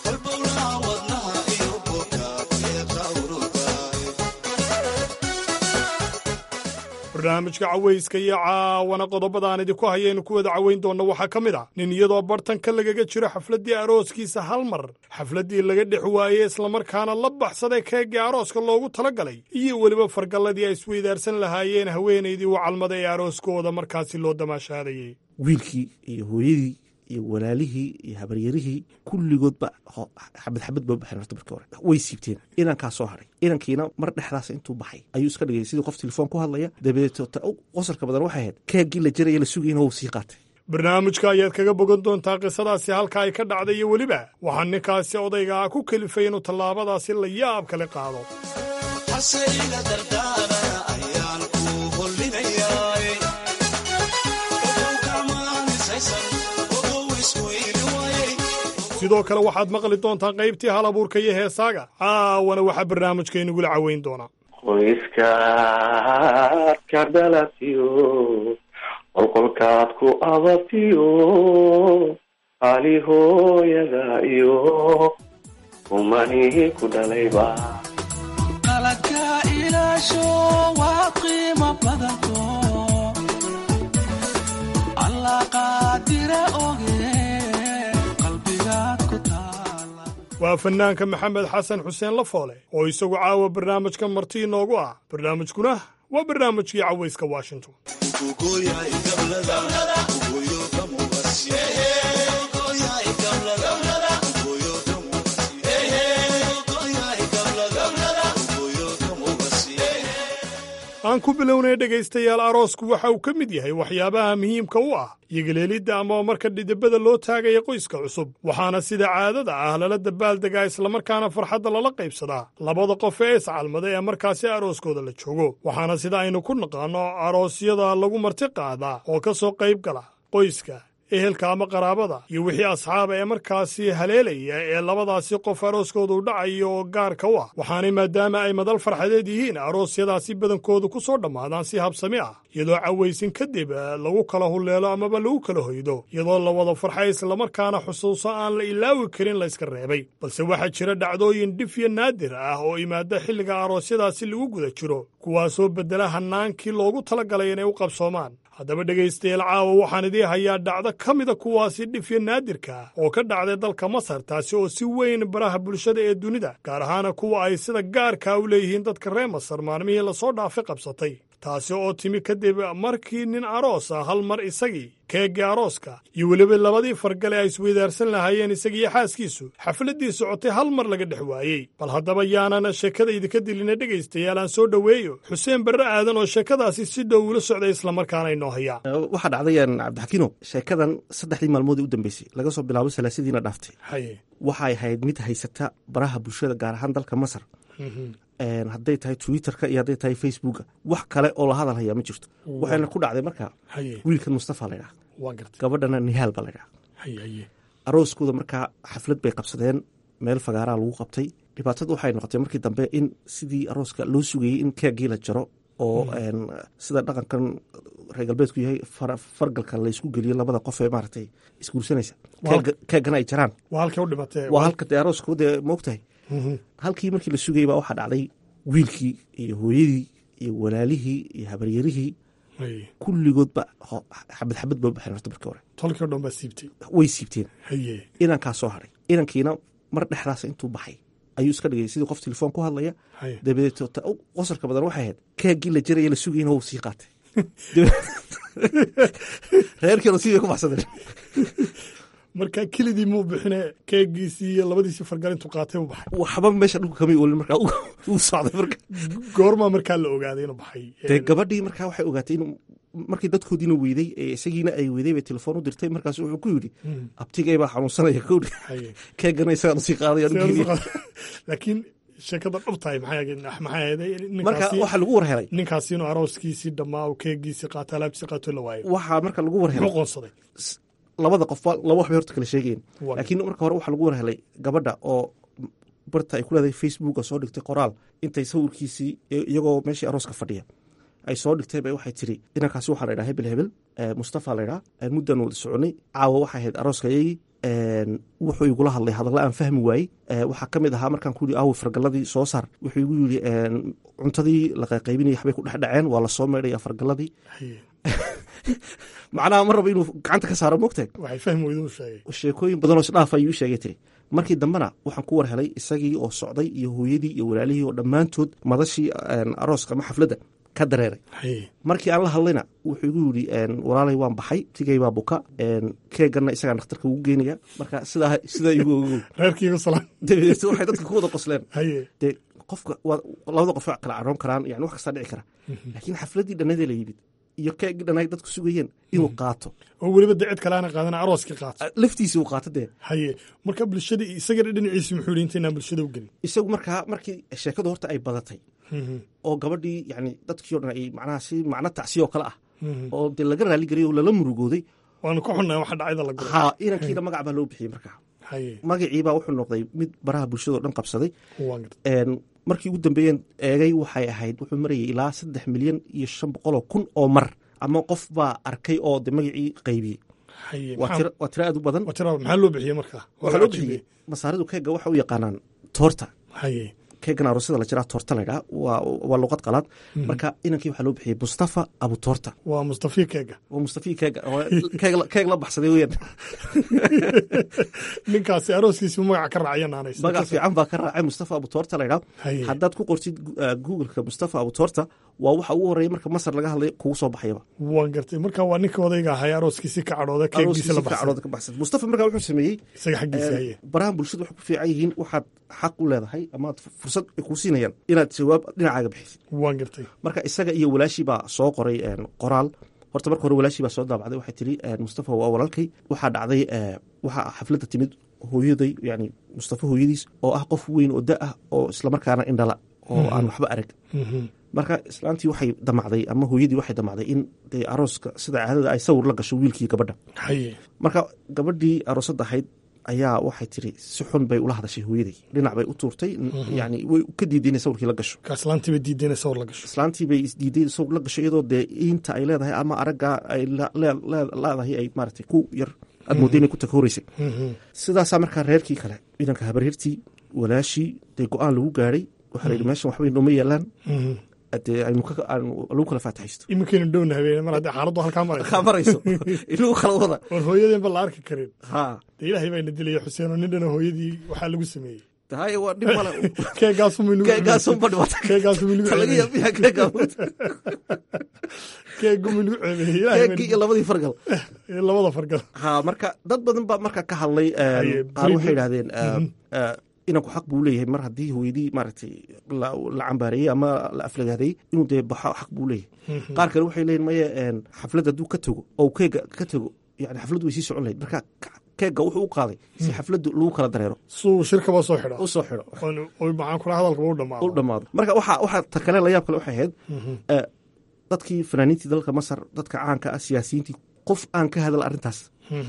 K: barnaamijka cawayska iyo caawana qodobadaan idinku hayaynu ku wada cawayn doonna waxaa ka mid ah nin iyadoo bartanka lagaga jiro xafladdii arooskiisa hal mar xafladdii laga dhex waayey islamarkaana la baxsaday keeggii arooska loogu tala galay iyo weliba fargalladii ay isweydaarsan lahaayeen haweenaydii u calmaday ee arooskooda markaasi loo damaashaadayey
L: wiilkii iyo hooyadii iyo walaalihii iyo habaryarihii kulligoodba xabad xabad ba baxeen horta markii hore way siibteen inankaa soo hadhay inankiina mar dhexdaas intuu baxay ayuu iska dhigay sidii qof telefoon ku hadlaya dabadeed qosarka badan waxay ahayd keeggii la jaraya la sugayna wuu sii qaatay
K: barnaamijka ayaad kaga bogan doontaa qisadaasi halka ay ka dhacday iyo weliba waxaa ninkaasi odayga ah ku kelifay inuu tallaabadaasi la yaab kale qaado sidoo kale waxaad maqli doontaa qaybtii hal abuurka iyo heesaaga caawana waxaa barnaamijkaynugula caweyn doonaa
M: qoyskaad ka dhalatiyo qolqolkaad ku ababtiyo ali hooyada iyo umanii ku dhalayba
N: qaladka ilaasho waa qiimo badanto alla qaadira oge
K: waa fannaanka maxamed xasan xuseen lafoole oo isagu caawa barnaamijka marti inoogu ah barnaamijkuna waa barnaamijkii cawayska washington aan ku bilownay dhegaystayaal aroosku waxa uu ka mid yahay waxyaabaha muhiimka u ah yogaleelidda ama marka dhidibada loo taagaya qoyska cusub waxaana sida caadada ah lala dabaaldegaa islamarkaana farxadda lala qaybsadaa labada qof ee iscalmada ee markaasi arooskooda la joogo waxaana sida aynu ku naqaanno aroosyada lagu marti qaadaa oo ka soo qayb gala qoyska ehelka ama qaraabada iyo wixii asxaaba ee markaasi haleelaya ee labadaasi qof arooskooda u dhacayo oo gaarka u ah waxaanay maadaama ay madal farxadeed yihiin aroosyadaasi badankoodu ku soo dhammaadaan si habsami ah iyadoo cawaysin kadib lagu kala hulleelo amaba lagu kala hoydo iyadoo la wada farxay islamarkaana xusuuso aan la ilaawi karin layska reebay balse waxaa jira dhacdooyin dhif iyo naadir ah oo imaada xilliga aroosyadaasi lagu guda jiro kuwaasoo beddela hannaankii loogu talagalay inay u qabsoomaan haddaba dhegaystayaal caawa waxaan idii hayaa dhacdo ka mida kuwaasi dhifyo naadirka ah oo ka dhacday dalka masar taasi oo si weyn baraha bulshada ee dunida gaar ahaana kuwa ay sida gaarkaa u leeyihiin dadka reer masar maalmihii lasoo dhaafay qabsatay taasi oo timi kadib markii nin aroos ah hal mar isagii keeggii arooska iyo weliba labadii fargale ay isweydaarsan lahaayeen isagiiyo xaaskiisu xafladdii socotay hal mar laga dhex waayey bal haddaba yaanana sheekada idinka dilina dhegaystayaal aan soo dhoweeyo xuseen barre aadan oo sheekadaasi si dhow ula socday islamarkaana inoo hayaa
L: waxaa dhacdayaan cabdixakiino sheekadan saddexdii maalmoodii u dambeysay laga soo bilaabo salaasadiina dhaaftay
K: haye
L: waxay ahayd mid haysata baraha bulshada gaar ahaan dalka masar hadday tahay twitterka iyo hadday tahay facebooka wax kale oo la hadal hayaa ma jirto waxayna ku dhacday markaa
K: haye
L: wiilkan mustafa laydhaha
K: waa gartay
L: gabadhana nihaal baa laydhaha
K: haye haye
L: arooskooda markaa xaflad bay qabsadeen meel fagaaraa lagu qabtay dhibaatadu waxay noqotay markii dambe in sidii arooska loo sugayey in keeggii la jaro oo sida dhaqankan reer galbeedku yahay fargalka la isku geliyo labada qof ee maaragtay isguursanaysa keeggana ay jaraan
K: waa halkay u dhimatee
L: waa halka dee arooska dee moogtahay halkii markii la sugayay baa waxaa dhacday wiilkii iyo hooyadii iyo walaalihii iyo habaryarihii kulligoodba xabad xabad ba baxeen horta markii hore
K: tolkii o dhan baa siibtay
L: way siibteen
K: haye
L: inankaa soo hadhay inankiina mar dhexdaas intuu baxay ayuu iska dhigay sidii qof telefoon ku hadlaya dabadeed qosarka badan waxay ahayd keeggii la jaraya la sugayna wuu sii qaatay reerkiina sidii ku baxsadeen
K: marka kelidii muu bixine keegiisii iyo labadiisii fargal intuu qaatay u baxay
L: waxba meesha dhulka kamay oolin markaa uu socday marka
K: goormaa markaa la ogaaday inuu baxay
L: dee gabadhii markaa waxay ogaatay inuu markii dadkoodiina weyday ee isagiina ay weyday bay telefoon u dirtay markaas wuxuu ku yidhi abtigay baa xanuunsanaya kowdhi keegana isagaan usii qaadaya
K: laakiin sheekada dhubtahay
L: marka waxaa lagu war helay
K: ninkaasi inuu arooskiisii dhammaa keegiisii qaato alaabtiisii qaato la waayo
L: waxaa marka lagu war helay
K: qoonsaday
L: labada qof laba waxbay horta kala sheegayeen laakiin marka hore waxaa lagu war helay gabadha oo barta ay ku leedahay facebooka soo dhigtay qoraal intay sawirkiisii iyagoo meeshii arooska fadhiya ay soo dhigtay bay waxay tiri inankaasi waxaa la ydhaha hebel hebel mustafa la ydhaha muddan wada soconay caawa waxay ahayd arooskayagii wuxuu igula hadlay hadalla aan fahmi waayey waxaa ka mid ahaa markaan ku yidhi aawi fargalladii soo saar wuxuu igu yidhi cuntadii la qayqaybinaya waxbay ku dhex dhaceen waa la soo meydhaya fargalladii macnaha ma rabo inuu gacanta ka saaro moogtahay sheekooyin badanoo isdhaaf ayuu sheegay tiri markii dambena waxaan ku war helay isagii oo socday iyo hooyadii iyo walaalihii oo dhammaantood madashii arooska ama xafladda ka dareeray markii aan la hadlayna wuxuu igu yidhi walaalay waan baxay tigay baa buka keeganna isagaa dhakhtarka ugu geynaya marka sidaa sidaa igu ogow dabadeed waxay dadka ku wada qosleen dee qofka labada qof kala caroon karaan yani wax kastaa dhici kara laakiin xafladdii dhannadee la yimid iyo keegii dhanay dadku sugayeen inuu qaato
K: oo weliba dee cid kaleana qaadana arooskii qaato
L: laftiisii uu qaato dee
K: haye marka bulshada isagana dhinaciisi muxuu yidhi intaynaan bulshada u gelin
L: isagu markaa markii sheekadu horta ay badatay oo gabadhii yani dadkii o dhan ay macnaha si macno tacsiya oo kale ah oo dee laga raali geliyay oo lala murugooday
K: waanu ka xunnaa waxa dhacayda la guro
L: ha inankiina magac baa loo bixiyey markaa magaciibaa wuxuu noqday mid baraha bulshadao dhan qabsaday markii ugu dambeeyeen eegay waxay ahayd wuxuu marayay ilaa saddex milyan iyo shan boqoloo kun oo mar ama qof baa arkay oo de magacii qaybiyey waa tiro aad u badan
K: maxaa loo bixiyey markaa
L: waxaa loo bixiyey masaaridu keega waxa u yaqaanaan toorta keegan aroosada la jiraa toorta laydhaa waa luqad qalaad marka inankii waxaa loo bixiyey mustafa abu toorta
K: waa mustafi keega
L: waa mustafi keega keeg la baxsaday weyaan
K: ninkaasi arooskiisi magaca ka raacaya naanays
L: magac fiican baa ka raacay mustafa abu toorta laydhaa haddaad ku qortid googleka mustafa abu toorta waa waxa ugu horreeya marka masar laga hadlay kugu soo baxayaba
K: waan gartay marka waa ninka odayga ahay arooskiisi ka cadhooda keegiisa la
L: cadhooda ka baxsan mustafa markaa wuxuu sameeyey
K: isaga xaggiisa haye
L: barahan bulshadu waxay ku fiican yihiin waxaad xaq u leedahay amaad fursad ay kuu siinayaan inaad jawaab dhinacaaga bixisid
K: waan gartay
L: marka isaga iyo walaashii baa soo qoray qoraal horta marka hore walaashii baa soo daabacday waxay tiri mustafa waa walaalkay waxaa dhacday waxaa xafladda timid hooyaday yani mustafa hooyadiis oo ah qof weyn oo da ah oo islamarkaana indhala oo aan waxba arag marka islaantii waxay damacday ama hooyadii waxay damacday in dee arooska sida caadada ay sawir la gasho wiilkii gabadha marka gabadhii aroosadda ahayd ayaa waxay tiri si xun bay ula hadashay hooyaday dhinac bay u tuurtay yani way ka diiday inay sawirkii la gasho
K: islaantii bay diiday inay sawir la gasho
L: islaantii bay isdiiday sawir la gasho iyadoo dee inta ay leedahay ama araggaa ay leedahay ay maaragtay ku yar aad mooday inay ku takooreysay sidaasaa markaa reerkii kale ciidanka habaryartii walaashii dee go-aan lagu gaadhay waxaa la yidhi meeshan waxbay nooma yeelaan dee aynu lagu kala faataxaysto
K: iminkaynu dhowna habeen mar haddii xaaladdu halkaa marayso
L: marayso inagu kala wada
K: oon hooyadeenba la arki karin
L: ha
K: dee ilaahay baa ina dilaya xuseen oo nin dhana hooyadii waxaa lagu sameeyey
L: haye waa dhib male
K: keegaasunba
L: dhibaato
K: keegaasunba
L: laga yaabiyaa keegaa
K: keeguma nagu ceebeeyey
L: keegii iyo labadii fargal
K: labada fargal
L: ha marka dad badan baa marka ka hadlay qaar waxay yidhahdeen inanku xaq buu leeyahay mar haddii hooyadii maaragtay la cambaareeyey ama la aflagaadeeyey inuu dee baxo xaq buu leeyahay qaar kale waxay leeyihin maya xaflad hadduu ka tago oo keega ka tago yani xafladdu way sii socon lahayd marka keega wuxuu u qaaday si xafladdu lagu kala dareero
K: suu shirkaba soo xidho
L: u soo xidho
K: maxaan kula hadalkaba u dhamaado
L: u dhamaado marka waxaa waxaa ta kale layaab kale waxay ahayd dadkii fanaaniintii dalka masar dadka caanka ah siyaasiyiintii qof aan ka hadal arrintaas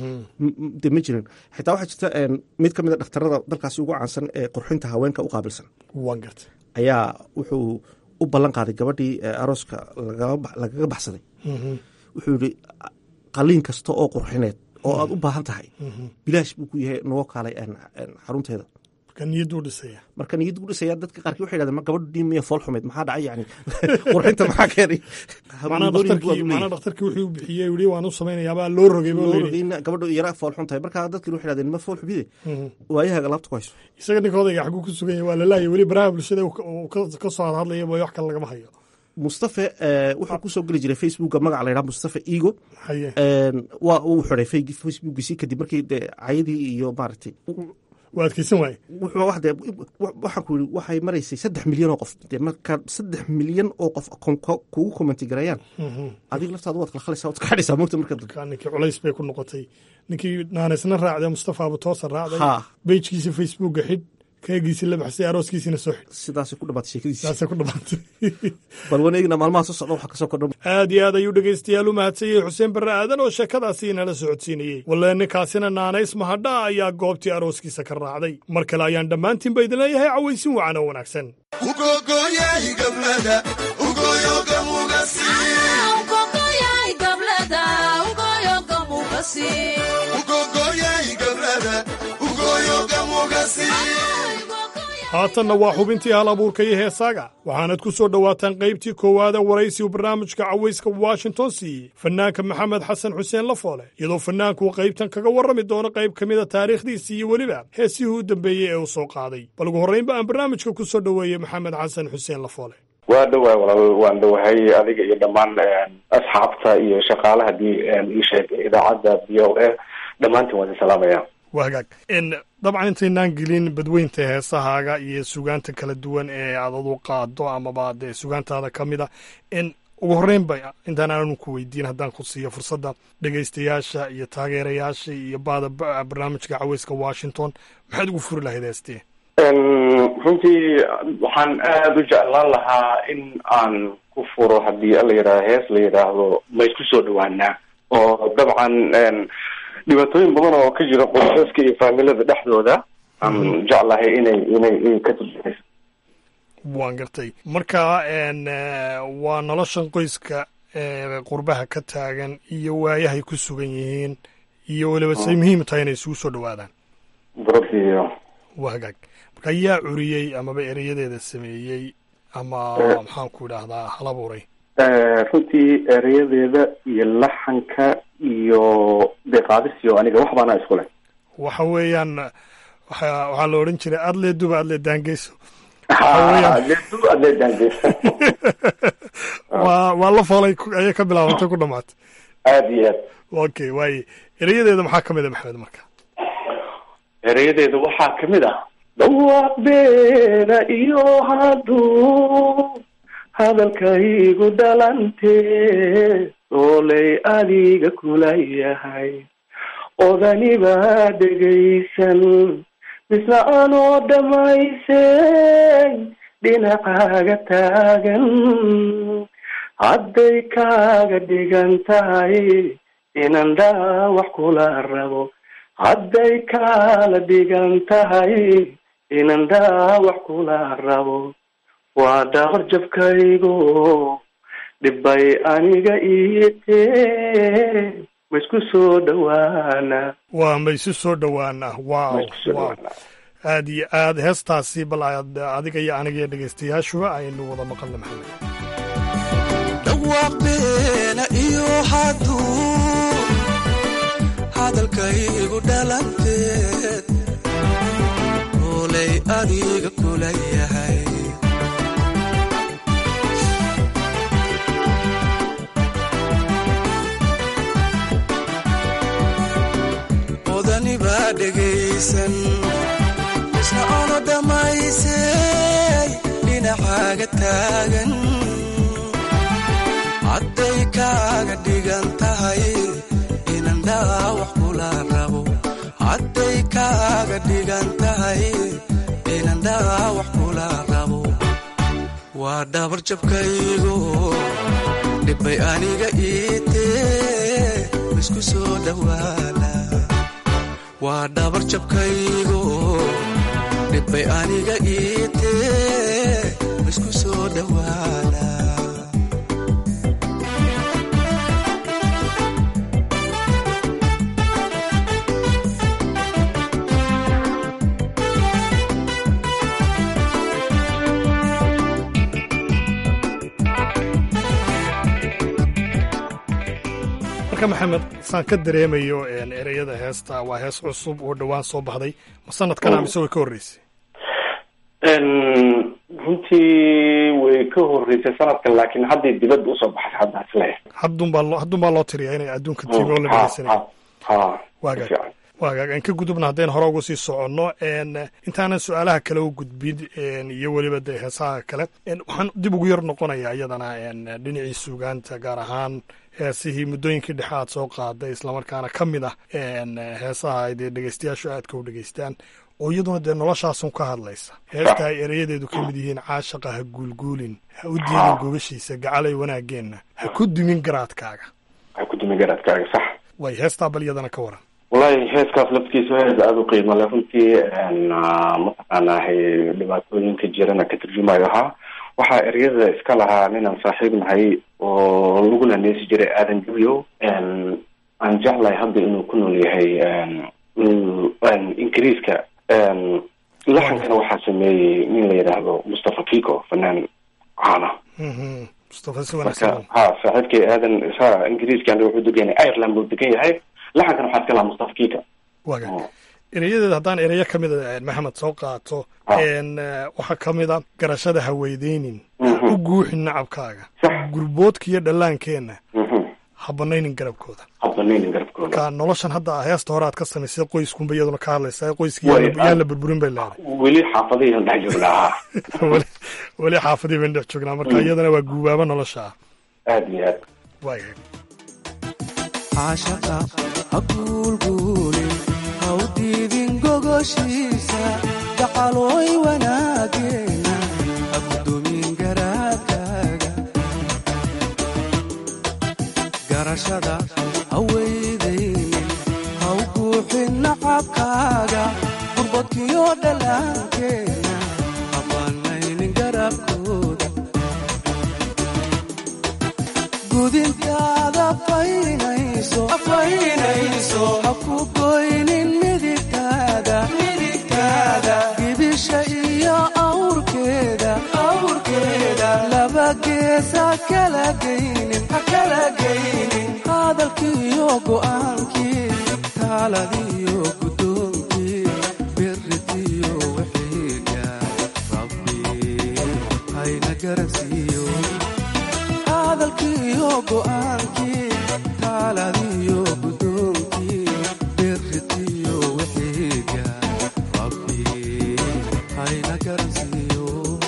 L: de ma jirin xitaa waxaa jirta mid ka mid a dhakhtarada dalkaasi ugu caansan ee qurxinta haweenka u qaabilsan
K: waan gartay
L: ayaa wuxuu u ballan qaaday gabadhii arooska lagaga baxsaday wuxuu yihi qaliin kasta oo qurxineed oo aad u baahan tahay bilaash buu ku yahay noo kaalay xarunteeda
K: niyaduu dhisaya
L: marka niyaddu u dhisaya dadka qaarkii waxay yidhahdeen ma gabadhii miya fool xumeyd maxaa dhacay yani qurxinta maxaa keenay
K: macnaa dhakhtarkii wuxuu bixiyey yidhi waan u samaynayaabaa loo rogay
L: loo rogay in gabadhu yara fool xun tahay marka dadkii waxay yidhahdeen ma fool xubide waayahaga laabta ku hayso
K: isaga ninka odayga xaguu ku sugan yahay waa lalaaya weli baraha bulshada ka soo hadhadlaya way wax kale lagama hayo
L: mustafe wuxuu kusoo geli jiray facebooka magaca la yidhaha mustafe ego waa uu xiday facebookiisii kadib markii dee cayadii iyo maaragtay
K: waa adkeysan waaye
L: wuxuu waxaan ku yidhi waxay maraysay saddex milyan oo qof dee markaad saddex milyan oo qof kugu commenti garayaan adiga laftaada waad khalkhalaysaa waad kaxadhaysaa mogta marka
K: marka ninkii culays bay ku noqotay ninkii naaneysna raacday mustafa abutoosa raacday bejkiisa facebooka xidh keegiisi la baxsay arooskiisina soo xidh
L: sidaasay ku dhamaatay sheekadiisi
K: sidaasay ku dhamaatay
L: bal waneegna maalmaha soo socda waxa kasoo kordha
K: aad iyo aad ayuu dhegaystayaal u mahadsanyey xuseen barre aadan oo sheekadaasi inala socodsiinayey walle ninkaasina naanays mahadha ayaa goobtii arooskiisa ka raacday mar kale ayaan dhammaantiinba idin leeyahay cawaysin wacan oo wanaagsan haatanna waa xubintii hal abuurka iyo heesaaga waxaanad ku soo dhowaataan qaybtii koowaada waraysigu barnaamijka cawayska washington siiyey fannaanka maxamed xasan xuseen lafoole iyadoo fannaanku qaybtan kaga warrami doono qayb ka mida taariikhdiisii iyo weliba heesihii u dambeeyey ee uu soo qaaday bal ugu horraynba aan barnaamijka ku soo dhoweeyey maxamed xasan xuseen lafoole
M: waa dhawaay walaal waan dhowahay adiga iyo dhammaan asxaabta iyo shaqaalaha d ii sheeg idaacadda b o a dhammaantiin waan idin salaamaya
K: waa hagaag dabcan intaynaan gelin badweynta heesahaaga iyo sugaanta kala duwan ee aad adu qaado amaba dee sugaantaada ka mid a ugu horreynba intaan aanu ku weydiin haddaan ku siiyo fursadda dhegaystayaasha iyo taageerayaasha iyo baada barnaamijka caweyska washington maxaad ugu furi lahayd heestee
M: runtii waxaan aada u jeclaan lahaa in aan ku furo haddii ala yidhahdo hees la yidhaahdo ma isku soo dhawaanaa oo dabcan dhibaatooyin badan oo ka jira qoysaska iyo faamilada dhexdooda aan jeclahay inay inay ka turjumayso
K: waan gartay marka waa noloshan qoyska qurbaha ka taagan iyo waayahay ku sugan yihiin iyo weliba say muhiim tahay inay isugu soo dhawaadaan
M: baradiyo
K: waa hagaag marka yaa curiyey amaba ereyadeeda sameeyey ama maxaan ku idhaahdaa hal abuuray
M: runtii ereyadeeda iyo laxanka iyo deeqaadisiyo aniga wax baana isku leh
K: waxa weeyaan waxa waxaa la odhan jiray adlee duba adlee daangeyso
M: adleeduba adlee daangeyso
K: waa waa la foolay ayay ka bilaabantay ku dhamaatay
M: aada iyo aad
K: okay waaye ereyadeeda maxaa ka mid a maxamed marka
M: ereyadeeda waxaa kamid ah dhawaaq beena iyo hadduu hadalkaygu dhalantee soolay adiga kula yahay odanibaa dhegaysan misna anoo dhammaysay dhinacaaga taagan hadday kaaga dhigan tahay inan dhaawax kula rabo hadday kaala dhigan tahay inan dhaawax kula rabo waa dhabar jabkaygo dhibbay aniga iitee ma isku soo dhawaana
K: waa ma isu soo dhowaana wow wow aad iyo aad heestaasi bal aad adiga iyo aniga iyo dhegaystayaashuba aynu wada maqalna maxamed
N: dhawaaq beena iyo hadduu hadalkaygu dhalanteed oolay adiga kula yahay odanibaa dhegaysan isna ono dhammaysay dhinacaaga taagan hadday kaaga dhigan tahay inan dhaawax kula rabo hadday kaaga dhigan tahay inan dhaawax kula rabo waa dhabar jabkaygo dhibbay aniga iitee isku soo dhawaana waa dhabar jabkaygo dhibbay aniga iitee isku soo dhawaana
K: marka maxamed saan ka dareemayo ereyada heesta waa hees cusub oo dhowaan soo baxday ma sanadkan mise way ka horreysay
M: runtii way ka horreysay sanadkan laakiin hadday dibadda usoo baxay hadda isle
K: haddun baa loo haddun baa loo tiriyaa inay adduunka tv oo la dhegeysanay
M: ha
K: waagaag waagaag aan ka gudubna haddaynu hore uga sii soconno intaanan su-aalaha kale u gudbin iyo weliba dee heesaha kale waxaan dib ugu yar noqonayaa iyadana dhinacii suugaanta gaar ahaan heesihii muddooyinkii dhexe aad soo qaaday islamarkaana ka mid ah heesaha ay dee dhegeystayaashu aadka u dhegeystaan oo iyaduna dee noloshaasun ka hadlaysa heesta ay ereyadeedu ka mid yihiin caashaqa ha guulguulin ha u diidin gogashiisa gacalay wanaageenna ha ku dumin garaadkaaga
M: ha ku dumin garaadkaaga sax
K: way heestaa bal iyadana ka waran
M: wallahi heeskaas laftiisu hees aada u qiimo leh runtii mataqaanaahay dhibaatooyinka jirana ka turjumayo ahaa waxaa eryada iska lahaa ninaan saaxiib nahay oo laguna neesi jiray aadan jabyo aan jeclahay hadda inuu ku nool yahay ingiriiska laxankana waxaa sameeyey nin la yidhaahdo mustafa kiko fanaan caana
K: mustafa si
M: marka
K: wanaagsan
M: ha saaxiibkay aadan sa ingiriiskan wuxuu degan yahay ireland buu degan yahay laxankana waxaa iska lahaa mustafa kika
K: waaga erayadeeda haddaan erayo ka mida maxamed soo qaato n waxaa ka mid a garashada haweydeynin u guuxin nacabkaaga gurboodka iyo dhallaankeenna ha banaynin garabkooda
M: habanaynin garabkooda
K: marka noloshan hadda heesta hore aad ka samaysay qoyskunba iyaduna ka hadlaysaa qoyskii
M: Way,
K: yaan la- yaan la burburin bay leedahay
M: weli xaafadihii dhex joognaa
K: weli weli xaafadii bayn dhex joognaa marka iyadana waa guubaaba nolosha ah
M: aad iyo aad
K: waaya
N: caashaqa ha guulguulin ha u diidin gogoshiisa gacalooy wanaageena ha gudoomin garaadkaaga garashada ha weydaynin ha u guuxin nacabkaaga gurbadkiyo dhallaankeenna ha banaynin garabkooda gudintaada faynayso faynayso ha ku goynin midigtaada midigtaada gibisha iyo awrkeeda awrkeeda laba geesa kala geynin ha kala geynin hadalkiiyo go'aankii taaladiyo gudoonkii biritiyo wixiiga rabbi hayna garansiiyo hadalkiiyo go'aankii taaladiyo gudoonkii biritiyo wixiiga rabbi hayna garansiiyo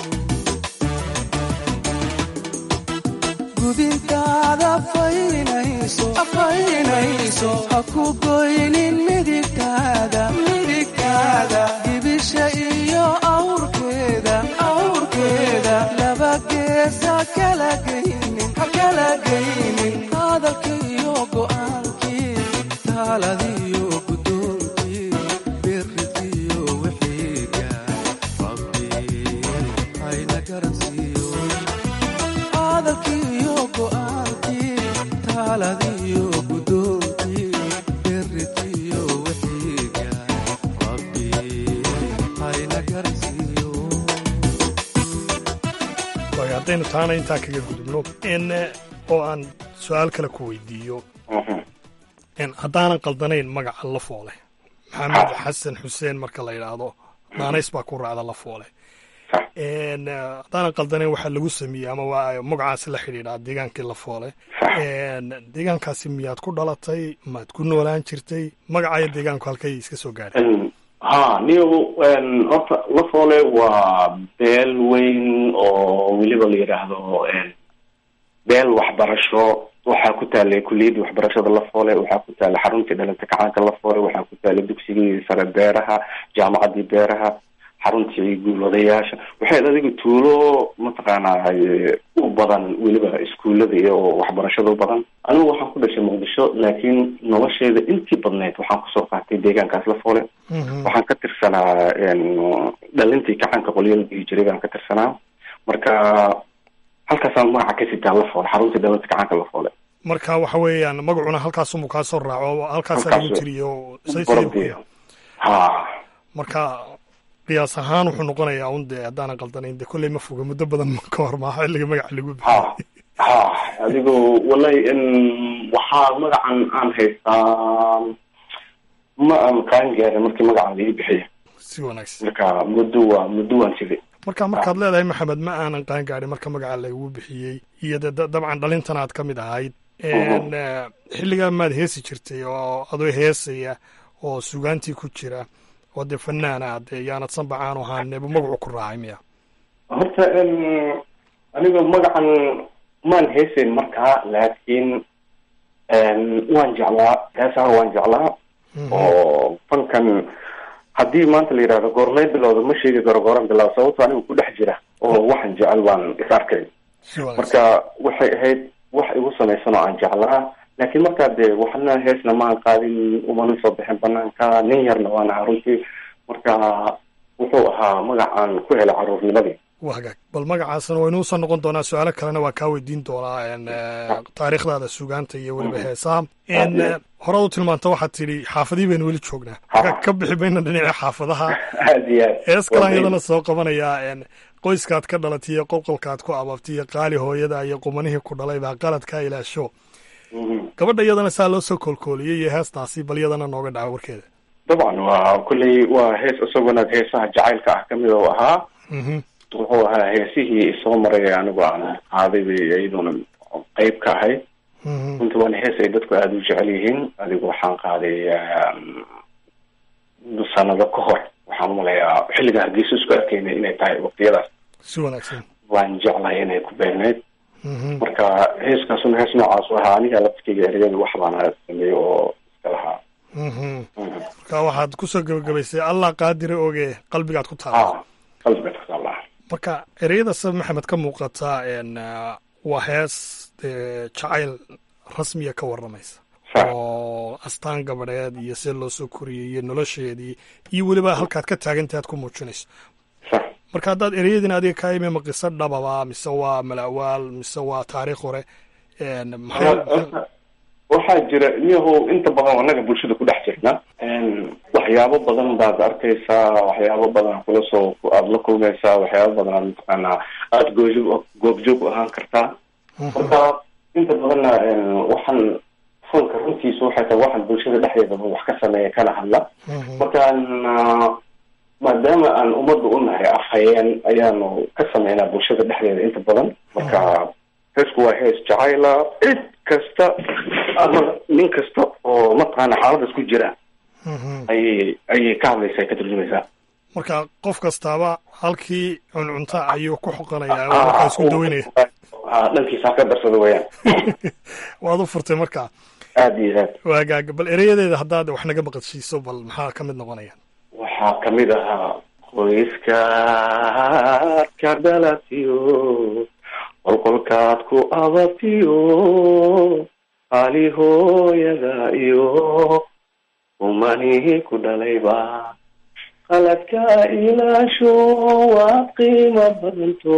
N: gudintaada faynayso faynayso ha ku goynin midigtaada midigtaada gibisha iyo awrkeeda awrkeeda laba geesa kala geynin ha kala geynin hadalkiiyo go'aankii taaladiyo gudoonkii biritiyo wixiiga rabbi hayna garansiiyo hadalkiiyo go'aankii taaladiyo gudoonkii biritiyo wixiiga rabbi hayna garansiiyo
K: waaya haddaynu taana intaa kaga gudubno n oo aan su-aal kale ku weydiiyo n haddaanan qaldanayn magaca la foole maxamed xasan xuseen marka la yidhaahdo naanays baa ku raacda la foole n haddaanan qaldanayn waxaa lagu sameeyey ama waa magacaasi la xidhiidhaa deegaankii la foole n deegaankaasi miyaad ku dhalatay maad ku noolaan jirtay magacayo deegaanku halkay iska soo gaadhay
M: ha niyo horta lafoole waa beel weyn oo weliba la yidhaahdo beel waxbarasho waxaa ku taalay kuliyadii waxbarashada lafoole waxaa ku taalay xaruntii dhalanta kacaanka lafoole waxaa ku taalay dugsigii sare beeraha jaamacadii beeraha xaruntii guulwadayaasha waxay adiga tuulo mataqaanaa u badan weliba iskuullada iyo waxbarashada u badan anigu waxaan ku dhashay muqdisho laakiin nolosheeda intii badnayd waxaan kusoo qaatay deegaankaas lafoole waxaan ka tirsanaa dhalintii kacanka qolyada dhihi jiray baan ka tirsanaa marka halkaasaan magaca ka sitaa lafoole xaruntii dhalinta kacanka lafoole
K: marka waxa weeyaan magacuna halkaasumuu kaa soo raaco halkaasaa lagu tiriyo say say
M: Barabdiya. ha
K: marka qiyaas ahaan wuxuu noqonayaa un dee haddaanan qaldanayn dee kolley ma foga muddo badan ka hor maaha xilliga magaca lagu bixiyo
M: ha adigu wallahi in waxaa magacan aan haystaa ma aan kaan gaarin markii magacan la ii bixiya
K: si wanaagsan
M: marka muddo waa muddo waan siday
K: marka markaad leedahay maxamed ma aanan qaan gaadhin marka magaca lagu bixiyey iyo dee da- dabcan dhalintan aad ka mid ahayd n xilligaa maad heesi jirtay oo adoo heesaya oo sugaantii ku jira oo dee fanaan ah dee yaanad sanbacaanu ahaaneba magacu ku raacay miya
M: horta n aniga magacan maan heesayn markaa laakiin waan jeclaa heesaha waan jeclaa oo fankan haddii maanta la yidhahdo goormay bilowda ma sheegi karo gooran bilaab sababto aniga ku dhex jira oo waxaan jecel baan is arkay marka waxay ahayd wax igu samaysan oo aan jeclaa laakiin markaa dee waxna heesna maan qaadin umana soo bixin banaanka nin yarna waan ahaa runtii marka wuxuu ahaa magacaan ku helay caruurnimadii
K: waa hagaag bal magacaasna waynu usoo noqon doonaa su-aalo kalena waa kaa weydiin doonaa n taariikhdaada sugaanta iyo weliba heesaha n horaad u tilmaanta waxaad tidhi xaafadii baynu weli joognaa ka ka bixi mayna dhinaca xaafadaha
M: aad iyo aad
K: hees kalaan iyadana soo qabanayaa n qoyskaad ka dhalatay iyo qolqolkaad ku ababtay iyo qaali hooyada iyo qumanihii ku dhalay baa qaladkaa ilaasho gabadha iyadana saa loo soo koolkooliyey iyo heestaasi bal iyadana nooga dhaca warkeeda
M: dabcan waa kulley waa hees isaguna heesaha jacaylka ah kamid u ahaa wuxuu ahaa heesihii soo maray anigu aan qaaday bay iyaduna qeyb ka ahayd runtii waana hees ay dadku aada u jecel yihiin adigu waxaan qaaday sanado ka hor waxaan umalayaa xilliga hargeysa isku arkaynay inay tahay waqtiyadaas
K: si wanaagsan
M: waan jeclahay inay ku beerneyd marka heeskaasuna hees noocaas u ahaa aniga laftkeyga ereyada wax baana sameeyey oo iska lahaa
K: marka waxaad kusoo gebagabaysay allah qaadire oge qalbigaad ku taala
M: qalbigaad ku taala
K: marka ereyada sab maxamed ka muuqata n waa hees dee jacayl rasmiya ka waramaysa oo astaan gabadheed iyo sida loo soo koriyey iyo nolosheedii iyo weliba halkaad ka taagantahay aad ku muujinayso marka haddaad ereyadin adiga kaa imi ma qiso dhababa mise waa malawaal mise waa taariikh hore maxay
M: waxaa jira niyahow inta badan anaga bulshada ku dhex jirna waxyaabo badan baad arkaysaa waxyaabo badan kula soo aada la kulmaysaa waxyaabo badan aad mataqaanaa aada goojoog goobjoog u ahaan kartaa marka inta badanna waxaan fanka runtiisa waxay tahay waxaan bulshada dhexdeedaba wax ka sameeya kana hadla markaan maadaama aan ummadda u nahay afhayeen ayaanu ka sameynaa bulshada dhexdeeda inta badan marka heesku waa hees jacayla cid kasta ama nin kasta oo mataqaana xaaladaas ku jira ayay ayay ka hadlaysaa ka turjumaysaa
K: marka qof kastaaba halkii cuncunta ayuu ku xoqanayaa oo markaa isku daweynaya
M: dhankiisa ha ka darsada weyaan
K: waad u furtay marka
M: aad iyo aad
K: waagaaga bal ereyadeeda haddaad wax naga maqashiiso bal maxaa ka mid noqonaya
M: waxaa kamid ahaa qoyskaad ka dhalatiyo qolqolkaad ku ababtiyo qaali hooyada iyo umanihi ku dhalayba qaladka ilaasho waad qiimo badanto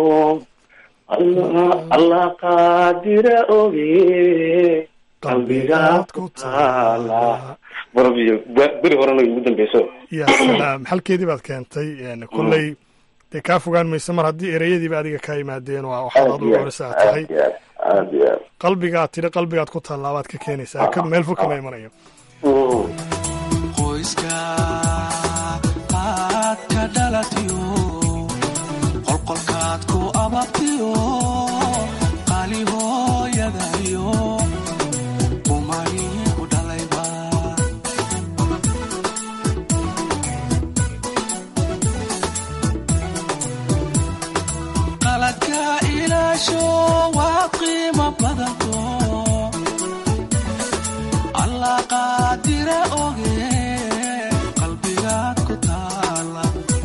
M: allah qaadira oge qalbigaad ku taala barabiyo beri horena igu dambeyso
K: ya salaam xalkeedii baad keentay kolley dee kaa fogaan maysa mar haddii ereyadiiba adiga kaa yimaadeen waa waxaad aad ugu horeysa aad tahay
M: aad iyo aad
K: qalbigaad tidhi qalbigaad ku taallaa baad ka keenaysaa ka meel fog kama imanayo
N: qoyska aad ka dhalatiyo qolqolkaad ku ababtiyo qaali hooyada iyo umani ku dhalayba qaladka ilaasho waa qiimo badanto allah qaadira oge qalbigaad ku taala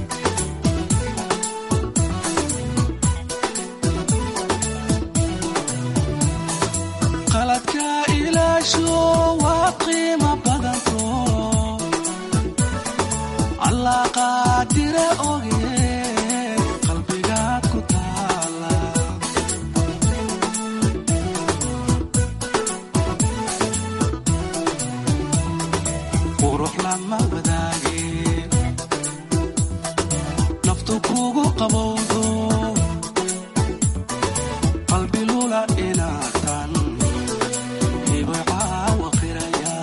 N: qaladka ilaasho waa qiimo badanto allah qaadira oge qalbigaad ku taala qurux lama wadaage naftu kugu qabowdo qalbi lula inaatan hibacaawa qiraya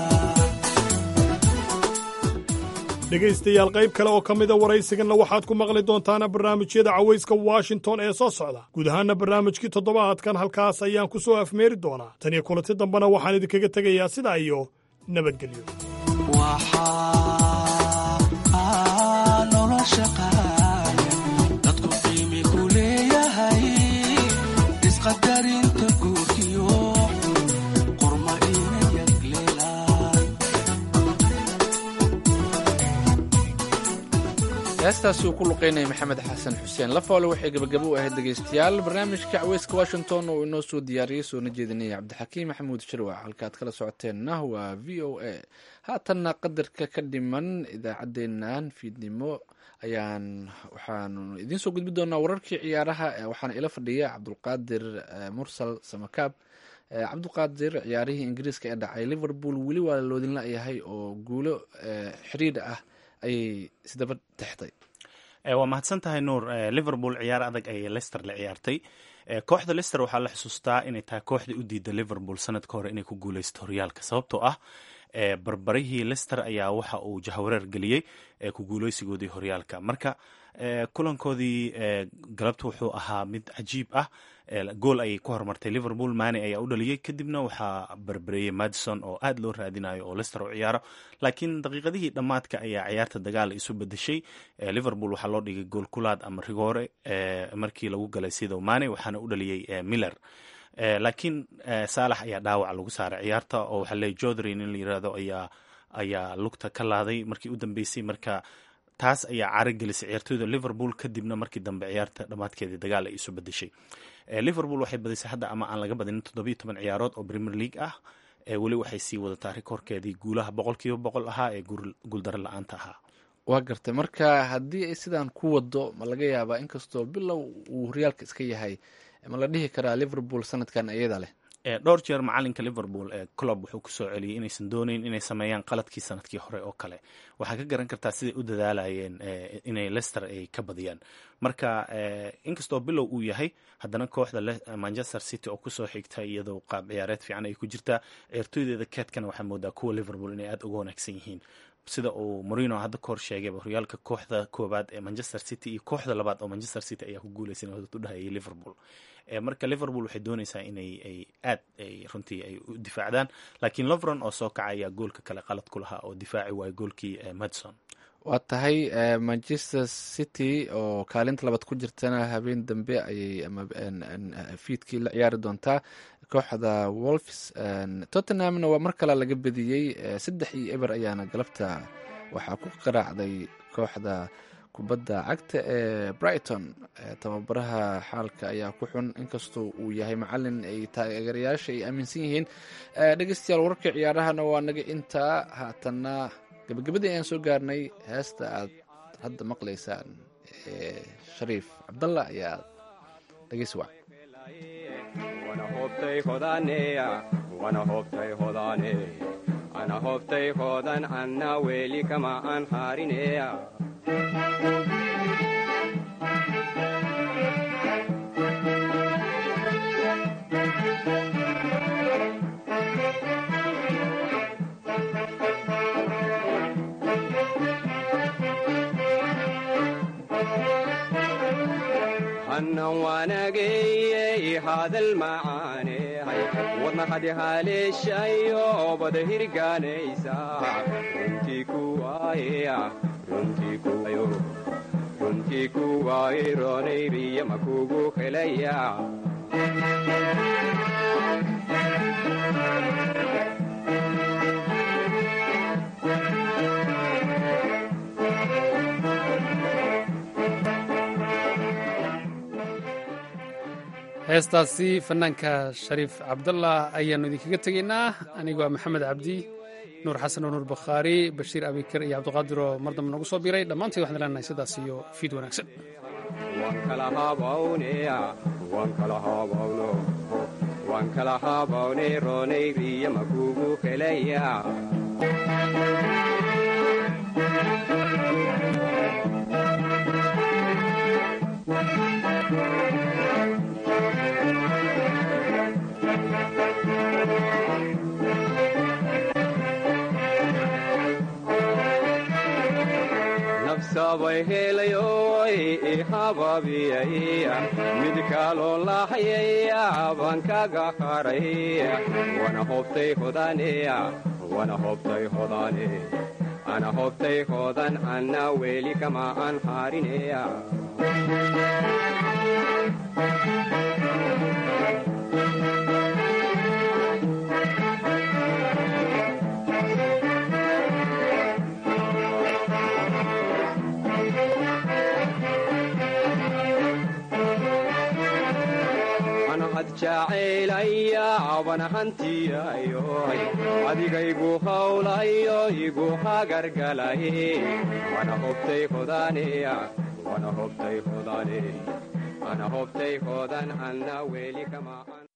K: dhegaystayaal qayb kale oo ka mida waraysiganna waxaad ku maqli doontaana barnaamijyada cawayska washington ee soo socda guud ahaana barnaamijkii toddobaadkan halkaas ayaan ku soo afmeeri doonaa tan iyo kulanti dambena waxaan idinkaga tegayaa sidaa iyo nabadgelyo
N: waxaa nolosha qaaya dadku qiimi ku leeyahay isqadarinta guurkiyo qorma inayad leelaan
A: heestaasi uu ku luqaynaya maxamed xasan xuseen lafoole waxay gebagabo u ahayd dhegaystayaal barnaamijka caweyska washington oo inoo soo diyaariyey soona jeedinaya cabdixakiim maxamuud shirwac halkaad kala socoteenna waa v o a haatanna qadarka ka dhiman idaacaddeennan fiidnimo ayaan waxaanu idiin soo gudbi doonaa wararkii ciyaaraha waxaana ila fadhiya cabdulqaadir mursal samakaab cabdulqaadir ciyaarihii ingiriiska ee dhacay liverpool weli waa loodinla yahay oo guulo xiriidha ah ayay isdaba texday
O: waa mahadsan tahay nuur liverpool ciyaar adag ayay lester la ciyaartay kooxda lester waxaa la xusuustaa inay tahay kooxdii u diida liverpool sanadka hore inay ku guuleysto horyaalka sababtoo ah barbarihii lester ayaa waxa uu jahawareer geliyey ku guuleysigoodii horyaalka marka kulankoodii galabta wuxuu ahaa mid cajiib ah gool ayay ku horumartay liverpool mane ayaa u dhaliyey kadibna waxaa barbareeyey madison oo aad loo raadinayo oo lester u ciyaaro laakiin daqiiqadihii dhammaadka ayaa ciyaarta dagaal isu bedeshay liverpool waxaa loo dhigay gool kulaad ama rigoore markii lagu galay sido mane waxaana u dhaliyey miller laakiin saalax ayaa dhaawac lagu saaray ciyaarta oo waxaa leey jodry in la yirahdo ayaa ayaa lugta ka laaday markii u dambeysay marka taas ayaa caro gelisay ciyaartooyda liverpool kadibna markii dambe ciyaarta dhammaadkeedii dagaal ay isu bedeshay liverpool waxay badisay hadda ama aan laga badinin toddobiyo toban ciyaarood oo premier league ah weli waxay sii wadataa rikoorkeedii guulaha boqol kiiba boqol ahaa ee guuldaro la-aanta ahaa
A: waa gartay marka haddii ay sidaan ku wado ma laga yaabaa inkastoo bilow uu horyaalka iska yahay ma la dhihi karaa liverpool sanadkan iyada leh
O: dhowr jeer macalinka liverpool ee club wuxuu kusoo celiyey inaysan dooneyn inay sameeyaan qaladkii sanadkii hore oo kale waxaa ka garan kartaa siday u dadaalayeen inay lester ay ka badiyaan marka inkastoo bilow uu yahay haddana kooxda manchester city oo kusoo xigta iyadoo qaab ciyaareed fiican ay ku jirtaa ciyaartooydeeda keedkana waxaa moodaa kuwa liverpool inay aada uga wanaagsan yihiin sida uu morino hadda ka hor sheegayba horyaalka kooxda koowaad ee manchester city iyo kooxda labaad oo manchester city ayaa ku guuleysan u dhahayay liverpool marka liverpool waxay dooneysaa inay ay aad ay runtii ay u difaacdaan laakiin lovron oo soo kaca ayaa goolka kale qalad ku lahaa oo difaaci waayay goolkii madison
A: waa tahay manchester city oo kaalinta labaad ku jirtana habeen dambe ayay fiidkii la ciyaari doontaa kooxda wolfs tottenhamna waa mar kale laga bediyey saddex iyo eber ayaana galabta waxaa ku qaraacday kooxda kubadda cagta ee brighton tababaraha xaalka ayaa ku xun inkastoo uu yahay macalin ay taageerayaasha ay aaminsan yihiin dhegeystayaal wararka ciyaarahana waa naga intaa haatanna gabagabadii ayaan soo gaarnay heesta aad hadda maqlaysaan shariif cabdalla ayaa dhegeysi wac
P: ana hobtay hodan anna weli kama aan harineya hannan waanageyey hadal macaanehay wadna hadi haleeshayo bada hirgaanaysa runtii kuwaaya runtii kuwayo runtii kuwaaye roonayriya makugu helaya
B: heestaasi fanaanka shariif cabdallah ayaannu idinkaga tegaynaa anigoo ah maxamed cabdi nuur xasan oo nuur bakhaari bashiir abikar iyo cabdiqaadir oo mar dambe nagu soo biiray dhammaantiin waxaan leenahay sidaas iyo fiid wanaagsan
P: waan kala habawne roonayriya makugu helaya nafsabay helayoy ihababiyaya mid kaloo lahayaya baan kaga haray wana hobtay hodaneya wana hobtay hodane ana hobtay hodan anna weli kama aan harineya jacaylaya abana hantiyayoy adigaygu hawlayo igu hagargalay wana hobtay hodaneya wana hobtay hodane ana hobtay hodan anna weli kama